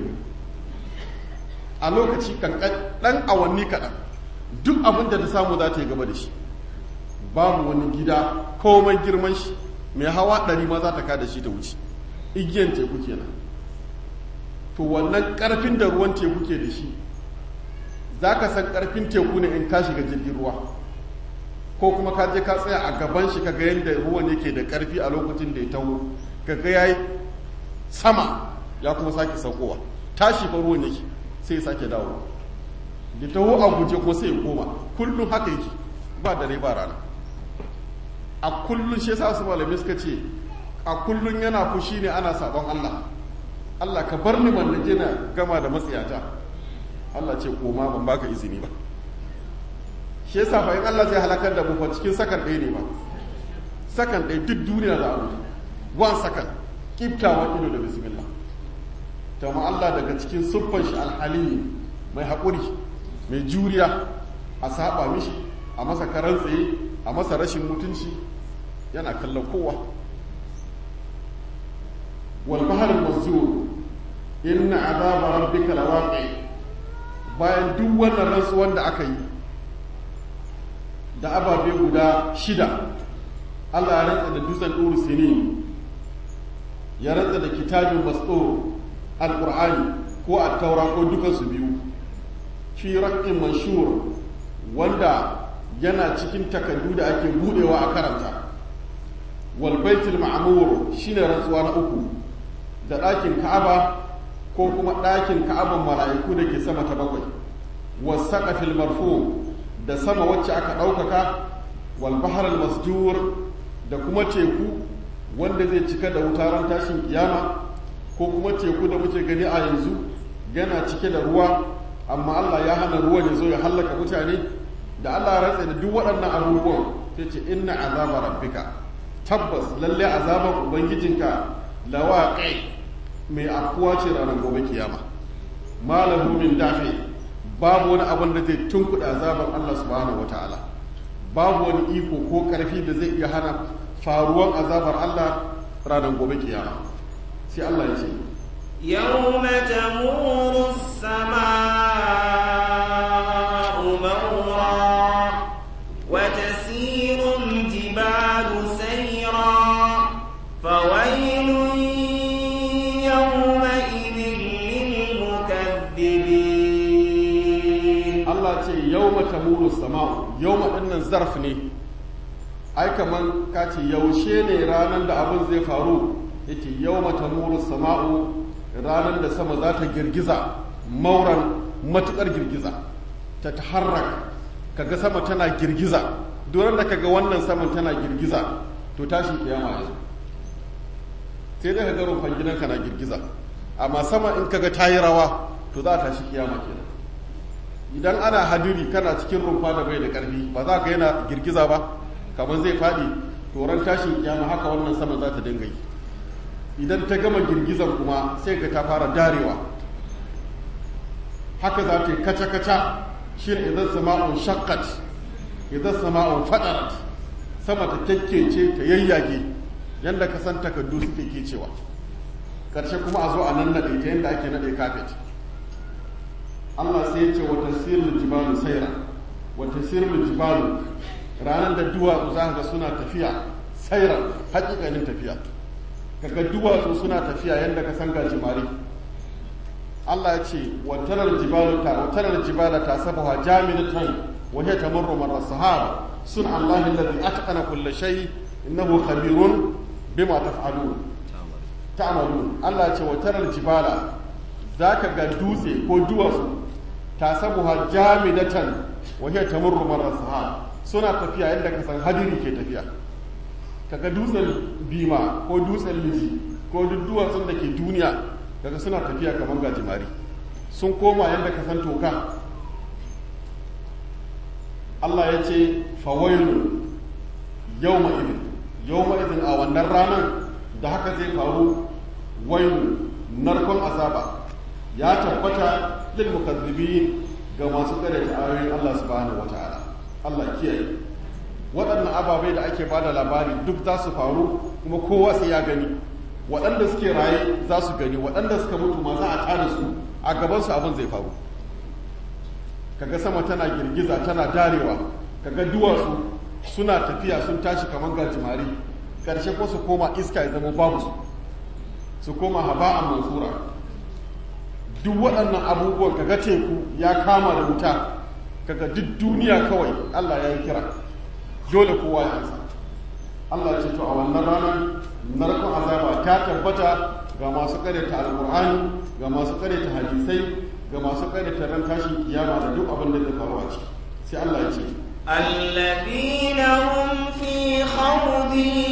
a lokaci kankan ɗan awanni kaɗan duk abin da ta samu za ta yi gaba da shi babu wani gida komai girman shi mai hawa ɗari ma za ta kada shi ta wuce igiyan teku kenan to wannan ƙarfin da ruwan teku ke da shi za ka san ƙarfin teku ne in ka shiga jirgin ruwa ko kuma ka je ka tsaya a gaban shi kaga yadda ruwan yake da ƙarfi a lokacin da ya taho kaga ya yi sama ya kuma sake saukowa tashi fa ruwan yake sai ya sake dawo da taho a guje kuma sai ya koma kullum haka yake ba dare ba rana a kullum shi yasa su malamai suka ce a kullum yana fushi ne ana sabon Allah Allah ka bar ni man naje na gama da matsiyata Allah ce koma ban baka izini ba shi yasa fa in Allah zai halakar da mu fa cikin sakan ɗaya ne ba sakan ɗaya duk duniya za a mutu one second kiftawan ido da bismillah ta Allah daga cikin siffar shi alhalimi mai haƙuri mai juriya a saba mishi a masa karan tsaye a masa rashin mutunci yana kallon kowa wal bahr masjur inna azaba rabbika lawaqi bayan duk wannan rantsuwan da aka yi da ababe guda shida Allah ya rantsa da dutsen ɗuru sini ya rantsa da kitabin masɗo alƙur'ani ko a taura ko dukansu biyu fi raƙin manshur wanda yana cikin takardu da ake budewa a karanta wal baitul ma'mur shine rantsuwa na uku da ɗakin ka'aba ko kuma ɗakin ka'aban mala'iku da ke sama ta bakwai was saqafil marfu da sama wacce aka ɗaukaka wal bahar al masjur da kuma teku wanda zai cika da wuta ran tashin kiyama ko kuma teku da muke gani a yanzu yana cike da ruwa amma Allah ya hana ruwan ya zo ya hallaka mutane da Allah ya rantsa da duk waɗannan abubuwan sai ce inna azaba rabbika tabbas lalle azaban ubangijinka lawaqi mai akuwa ce ranar gobe kiyama malahu min dafi babu wani abin da zai tunkuɗa azaban Allah subhanahu wataala babu wani iko ko ƙarfi da zai iya hana faruwan azabar Allah ranar gobe kiyama sai Allah ya ce يوم تمور السماء مورا وتسير الجبال سيرا فويل يومئذ للمكذبين Allah ce yawma tamuru sama'u yawma dinnan zarf ne ai kaman ka ce yaushe ne ranar da abin zai faru yake yawma tamuru sama'u ranar da sama za ta girgiza mauran matukar girgiza ta taharrak kaga sama tana girgiza duran da kaga wannan saman tana girgiza to tashi kiyama yanzu sai dai kaga rufan gidanka na girgiza amma sama in kaga tayi rawa to za ta tashi kiyama kenan idan ana hadiri kana cikin rumfa da bai da karfi ba za ka yana girgiza ba kamar zai faɗi toron tashin kiyama haka wannan sama za ta dinga yi idan ta gama girgizan kuma sai ka ta fara darewa haka za ta yi kaca-kaca shi ne idan sama'un shakkat idan sama'un fadarat sama ta kyakkece ta yayyage yadda ka san takardu suke kecewa ƙarshe kuma a zo a nan naɗe ta yadda ake naɗe kafet Allah sai ya ce wa tasirul jibalu saira wa tasirul jibalu ranar da duwatsu za ga suna tafiya saira hakikanin tafiya kaga duwatsu suna tafiya yadda ka san gajimare Allah ya ce wa tarar jibalu ta wa tarar jibala ta sabaha jamilatan wa hiya tamurru marra sahaba sun Allah alladhi atqana kull shay innahu khabirun bima taf'alun ta'malun Allah ya ce wa tarar jibala zaka ga dutse ko duwatsu tasabuha jamidatan wa hiya tamurru marra sahab suna tafiya yadda ka san hadiri ke tafiya kaga dutsen bima ko dutsen liji ko duk duwatsun da ke duniya kaga suna tafiya kamar gajimari sun koma yadda ka san toka Allah ya ce fawailu yawma idin yawma idin a wannan ranar da haka zai faru wailu narkon azaba ya tabbata lil mukazzibin ga masu karyata ayoyin Allah subhanahu wataala Allah kiyaye waɗannan ababai da ake bada labari duk za su faru kuma kowa sai ya gani waɗanda suke raye za su gani waɗanda suka mutu ma za a tada su a gaban su abin zai faru kaga sama tana girgiza tana darewa kaga duwatsu suna tafiya sun tashi kamar gajimare ƙarshe ko su koma iska ya zama babu su su koma haba'an mansura duk waɗannan abubuwan kaga teku ya kama da wuta kaga duk duniya kawai Allah ya yi kira dole kowa ya ansa Allah ce to a wannan ranar narkon azaba ta tabbata ga masu karyata alkur'ani ga masu karyata hadisai ga masu karyata ran tashin kiyama da duk abin da zai faru a ciki sai Allah ya ce الذين هم في خوض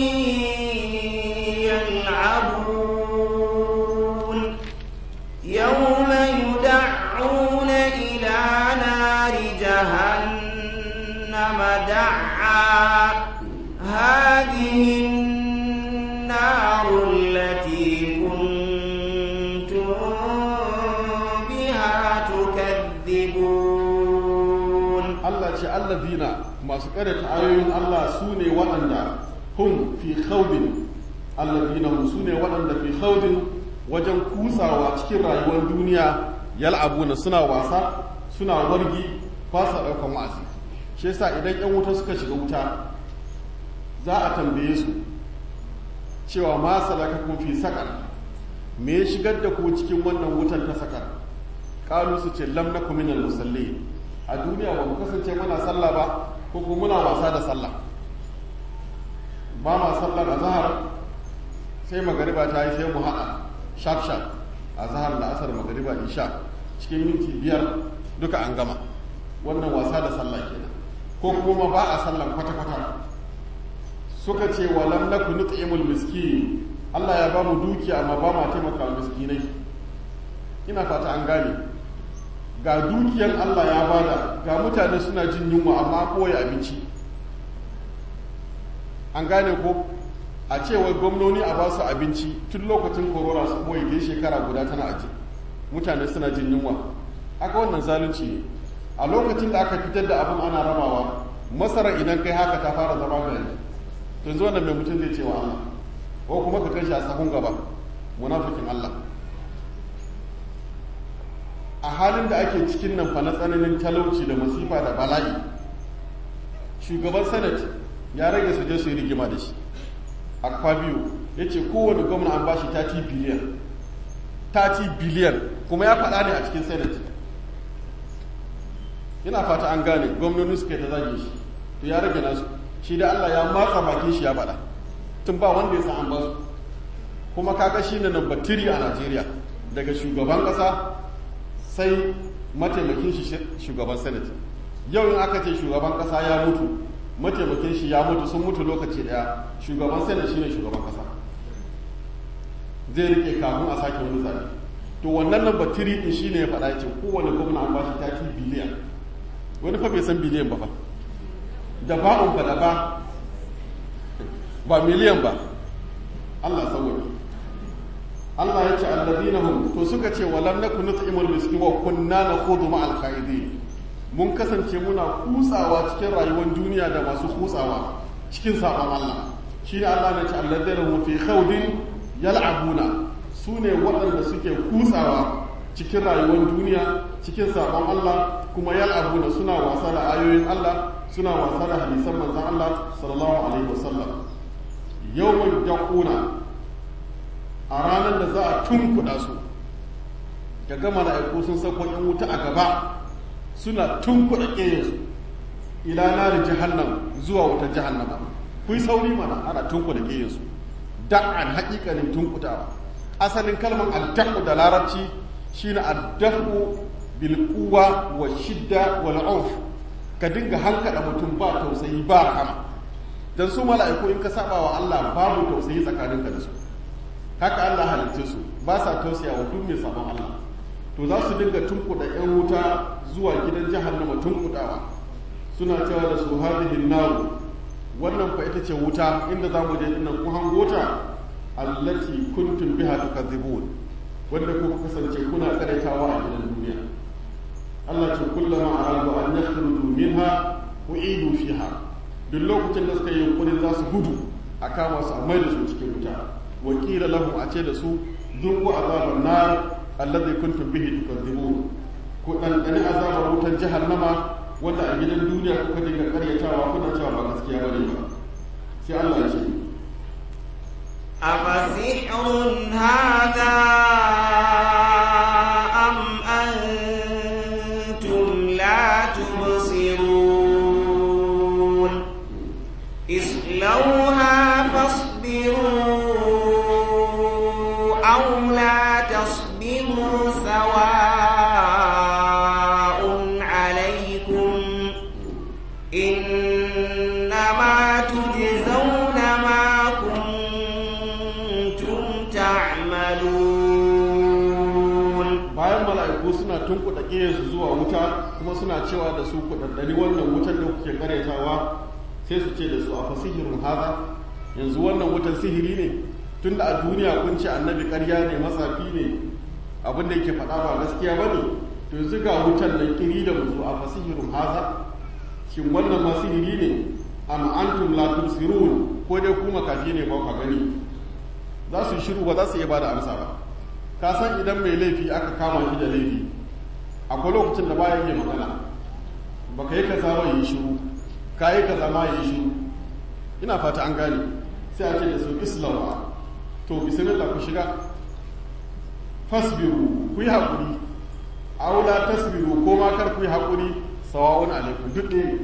يلعبون يوم يدعون إلى نار جهنم دعا هذه النار التي Allah ce allazina masu karanta ayoyin Allah su ne waɗanda hum fi khawdin allazina hum su ne waɗanda fi khawdin wajen kusawa cikin rayuwar duniya yal'abuna suna wasa suna wargi ba sa ɗaukan wa'azi shi yasa idan yan wuta suka shiga wuta za a tambaye su cewa ma salaka kun fi sakar me ya shigar da ku cikin wannan wutar ta sakar kalu su ce lam nakum minal musallin a duniya ba mu kasance muna sallah ba ko kuma muna wasa da sallah ba ma sallar azhar sai magariba ta yi sai mu haɗa shaf shaf azhar da asar magariba isha cikin minti biyar duka an gama wannan wasa da sallah kenan ko kuma ba a sallan kwata kwata suka ce wa lam naku nut'imul miskin Allah ya ba mu dukiya amma ba ma taimaka miskinai ina fata an gane ga dukiyar Allah ya bada ga mutane suna jin yunwa amma koya abinci an gane ko a cewa gwamnoni a ba su abinci tun lokacin korona su koyi ke shekara guda tana aji mutane suna jin yunwa aka wannan zalunci ne a lokacin da aka fitar da abin ana rabawa masara idan kai haka ta fara zama gari to yanzu wannan mai mutum zai ce wa Allah ko kuma ka kai shi a sahun gaba munafikin Allah a halin da ake cikin nan fa na tsananin talauci da masifa da bala'i shugaban senate ya rage su je su yi rigima da shi akwa biyu ya ce kowane gwamna an bashi 30 biliyan 30 biliyan kuma ya faɗa ne a cikin senate ina fata an gane gwamnoni suka yi ta zage shi to ya rage nasu shi da allah ya matsa bakin shi ya faɗa tun ba wanda ya sa an basu kuma kaga shi ne number 3 a najeriya daga shugaban ƙasa sai mataimakin shi shugaban senate yau in aka ce shugaban kasa ya mutu mataimakin shi ya mutu sun mutu lokaci daya shugaban senate shine shugaban kasa zai rike kafin a sake wani zabe to wannan nan batiri din shine ya faɗa ce kowane gwamna an bashi 30 biliyan wani fa bai san biliyan ba fa da ba'un fa da ba ba miliyan ba Allah sauwaje Allah ya ce alladina hum to suka ce walam nakun nut'imul miskin wa kunna nakhudu ma'al khaidin mun kasance muna kutsawa cikin rayuwar duniya da masu kutsawa cikin sabon Allah shine Allah ya ce alladina hum fi khawdin yal'abuna sune waɗanda suke kutsawa cikin rayuwar duniya cikin sabon Allah kuma yal'abuna suna wasa da ayoyin Allah suna wasa da hadisan manzon Allah sallallahu alaihi wasallam yawmal yaquna a ranar da za a tunkuɗa su ga gama mala'iku sun sako yan wuta a gaba suna tunkuɗa ƙeyarsu ila nari jahannam zuwa wuta jahannama kun sauri mana ana tunkuɗa ƙeyarsu da'an haƙiƙanin tunkuɗawa asalin kalmar addaku da larabci shine addaku bil quwa wa shidda wal auf ka dinga hankada mutum ba tausayi ba rahama dan su mala'iku in ka saba wa Allah babu tausayi tsakaninka da su haka Allah halitta su ba sa tausaya wa duk mai sabon Allah to za su dinga tunkuda yan wuta zuwa gidan jahannama tunkudawa suna cewa da su hadhihi naru wannan fa ita ce wuta inda za mu je dinnan ku hango ta allati kuntum biha tukadzibun wanda kuka kasance kuna karaitawa a gidan duniya Allah ce kullama aradu an yakhruju minha u'idu fiha duk lokacin da suka yi yunkurin za su gudu a kama su a mai da su cikin wuta wakila lahu a ce da su zuku azabar nar alladhi kuntum bihi tukadzibun ku dan dani azabar wutar jahannama wanda a gidan duniya kuka dinga karyatawa kuna cewa ba gaskiya bane ba sai Allah ya ce أفسحر هذا أم أنتم لا تبصرون اصلوها فاصبروا أو لا تصبروا سواء عليكم إنما تجزون ما كنتم تعملون bayan mala'iku suna tunkuɗa ƙiyarsu zuwa wuta kuma suna cewa da su kuɗaɗɗari wannan wutar da kuke karyatawa sai su ce da su a fasihirun haza yanzu wannan wutar sihiri ne tunda a duniya kun ce annabi ƙarya ne matsafi ne abin da yake faɗa ba gaskiya ba ne to yanzu ga wutar nan kiri da musu a fasihirun haza shin wannan ma sihiri ne am antum la tusirun ko dai ku makafi ne ba ka gani za su yi shiru ba za su iya bada amsa ba ka san idan mai laifi aka kama shi da laifi akwai lokacin da baya iya magana baka yi kaza ba yi shiru ka yi kaza ma yi shiru ina fata an gane sai a ce da su islawa to bismillah ku shiga fasbiru ku yi haƙuri aula tasbiru ko ma kar ku yi haƙuri sawa'un alaikum duk ɗaya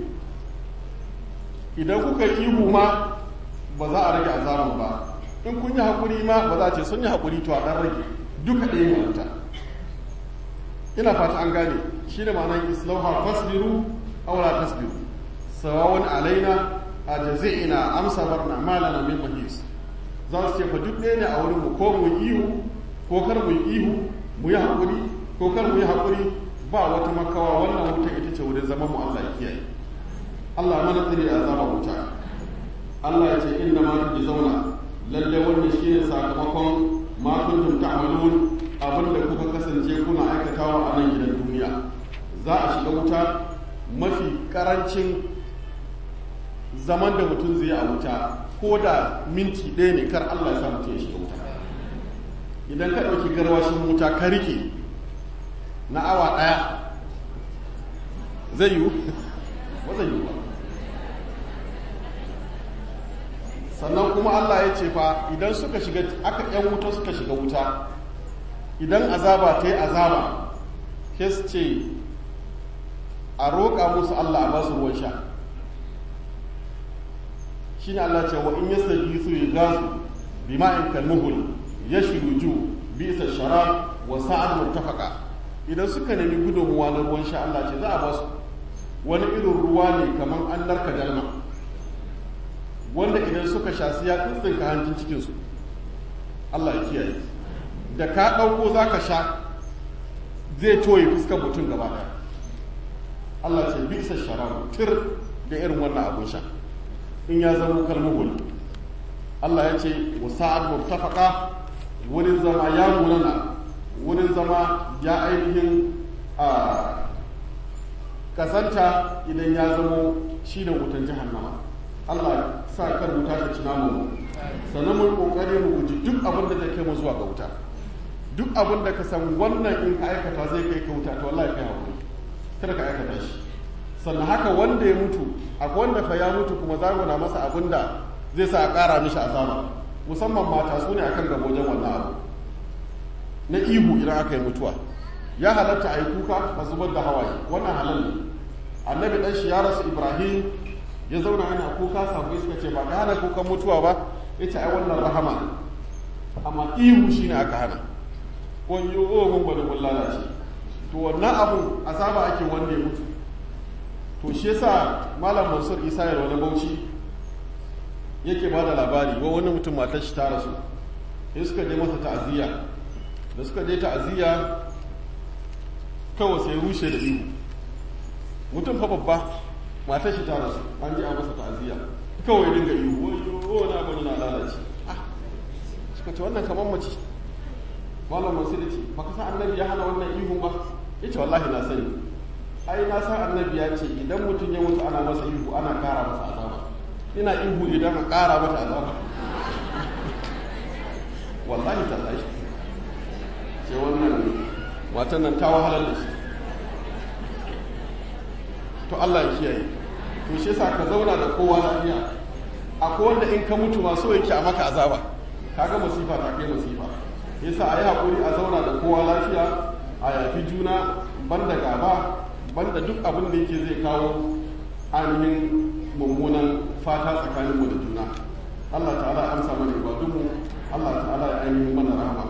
idan kuka yi ihu ma ba za a rage azaban ba in kun yi haƙuri ma ba za a ce sun yi haƙuri to a ɗan rage duka ɗaya ne wuta ina fata an gane shi da ma'anar islauha fasbiru aula tasbiru sawa'un alaina a jazi'ina amsa barna malana min mahis za su ce fa duk ɗaya ne a wurin mu ko mu yi ihu ko kar mu yi ihu mu yi haƙuri ko kar mu yi haƙuri ba wata makawa wannan wuta ita ce wurin zaman mu Allah ya kiyaye Allah mana tsiri a zama wuta Allah ya ce inna ma tuji zauna lalle wannan shine sakamakon ma kuntum ta'malun abin da kuka kasance kuna aikatawa a nan gidan duniya za a shiga wuta mafi karancin zaman da mutum zai a wuta ko da minti ɗaya ne kar Allah ya sa mutum ya shiga wuta idan ka ɗauki garwashin wuta ka rike na awa ɗaya zai yiwu ba zai yiwu ba sannan kuma Allah ya ce fa idan suka shiga aka yan wuta suka shiga wuta idan azaba ta yi azaba sai su ce a roƙa musu Allah a ba su ruwan sha shi ne Allah ce wa in yasta su yi gasu bi ma'in kalmuhul ya shiruju bi isa shara wa sa'ad murtafaka idan suka nemi gudunmuwa na ruwan sha Allah ce za a ba su wani irin ruwa ne kamar an narka dalma wanda idan suka sha su ya tsintsinka hancin cikinsu Allah ya kiyaye da ka ɗauko za ka sha zai toye fuskar mutum gaba ɗaya Allah ce bisa sharabu tir da irin wannan abun sha in ya zama kalmuhul Allah ya ce wa sa'ad murtafaka wurin zama ya munana wurin zama ya ainihin a kasanta idan ya zamo shi da wutan jahannama Allah sa kar wuta ta ci namu sannan mun kokari mu guji duk abin da zai kai mu zuwa ga wuta duk abin da ka san wannan in ka aikata zai kai ka wuta to wallahi kai hakuri kada ka aikata shi sannan haka wanda ya mutu akwai wanda fa ya mutu kuma zagona masa abin da zai sa a ƙara mishi azaba musamman mata su ne akan gaba wajen wannan abu na ihu idan aka yi mutuwa ya halatta a yi kuka a zubar da hawaye wannan halal ne annabi dan shi ya rasu ibrahim ya zauna yana kuka sabu suka ce ba ka hana kukan mutuwa ba ya ce ai wannan rahama ne amma ihu shi ne aka hana wani o mun bari mun lalace to wannan abu azaba ake wanda ya mutu to shi yasa malam mansur isa ya wani bauchi yake ba da labari wa wani mutum matar shi ta rasu sai suka je masa ta'aziyya da suka je ta'aziyya kawai sai rushe da ihu mutum fa babba matar shi ta rasu an ji a masa ta'aziyya kawai dinga ihu wayo na bani na lalace suka ce wannan kamar mace malam masu da ce baka san annabi ya hana wannan ihun ba ya ce wallahi na sani ai na san annabi ya ce idan mutum ya mutu ana masa ihu ana kara masa azaba ina ihu idan a kara mata azaba wallahi ta tashi ce wannan matan nan ta wahalar da shi to Allah ya kiyaye to shi yasa ka zauna da kowa lafiya akwai wanda in ka mutu ma so yake a maka azaba kaga masifa ta kai masifa yasa a yi haƙuri a zauna da kowa lafiya a yafi juna banda gaba banda duk abin da yake zai kawo ainihin mummunan fata tsakaninmu da juna Allah ta'ala ya amsa mana ibadunmu Allah ta'ala ya ainihin mana rahama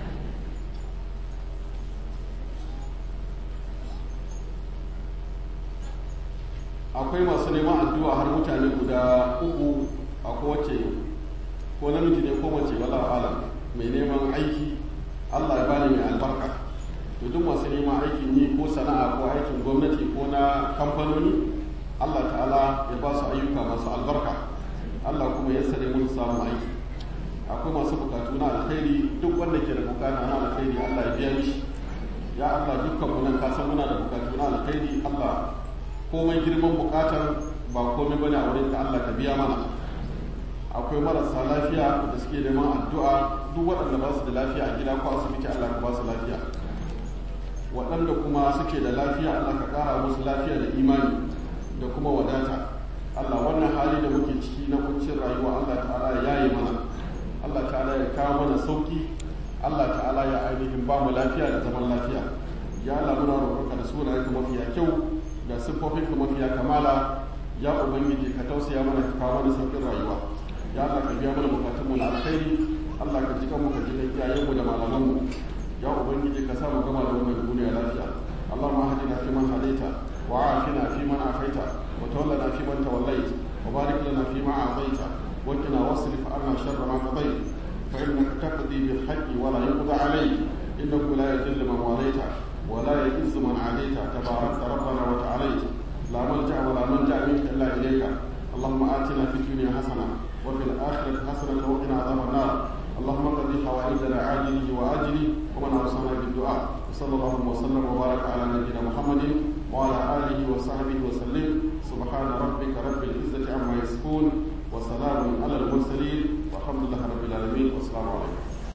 akwai masu neman addu'a har mutane guda uku a kowace ko namiji ne ko mace wala alam mai neman aiki Allah ya bani mai albarka to duk masu neman aikin yi ko sana'a ko aikin gwamnati ko na kamfanoni Allah ta'ala ya ba su ayyuka masu albarka Allah kuma ya sare musu samun aiki akwai masu bukatu na alkhairi duk wanda ke da bukata na alkhairi Allah ya biya mishi ya Allah dukkan mu nan ka san muna da bukatu na alkhairi Allah komai girman bukatar ba komai bane a wurin ka Allah ka biya mana akwai marasa lafiya da suke neman addu'a duk waɗanda ba su da lafiya a gida ko asibiti Allah ka ba su lafiya waɗanda kuma suke da lafiya Allah ka ƙara musu lafiya da imani da kuma wadata Allah wannan hali da muke ciki na kuncin rayuwa Allah ta'ala ya yi mana Allah ta'ala ya kawo mana sauki Allah ta'ala ya ainihin ba mu lafiya da zaman lafiya ya Allah muna roƙonka da sunayenka mafiya kyau da siffofinka mafiya kamala ya ubangiji ka tausaya mana ka kawo mana sauƙin rayuwa ya Allah ka biya mana bukatun mu na alkhairi Allah ka ji kanmu ka ji kan iyayenmu da malamanmu ya ubangiji ka sa mu gama da wannan duniya lafiya Allahumma hadina fi man hadaita wa afina fi man afaita wa tawallana fi man tawallait wa barik lana fi ma a'taita wa qina wasrif 'anna sharra ma qadait fa innaka taqdi bil haqqi wa la yuqda 'alayk innahu la yadhillu man walaita wa la yu'izzu man 'adaita tabarakta rabbana wa ta'alayt لا ملجأ ولا منجأ منك إلا إليك اللهم آتنا في الدنيا حسنة وفي الآخرة حسنة وقنا عذاب النار اللهم قد حوائجنا عاجله وآجله ومن أوصانا بالدعاء وصلى الله وسلم وبارك على نبينا محمد وعلى آله وصحبه وسلم سبحان ربك رب العزة عما يصفون وسلام على المرسلين والحمد لله رب العالمين والسلام عليكم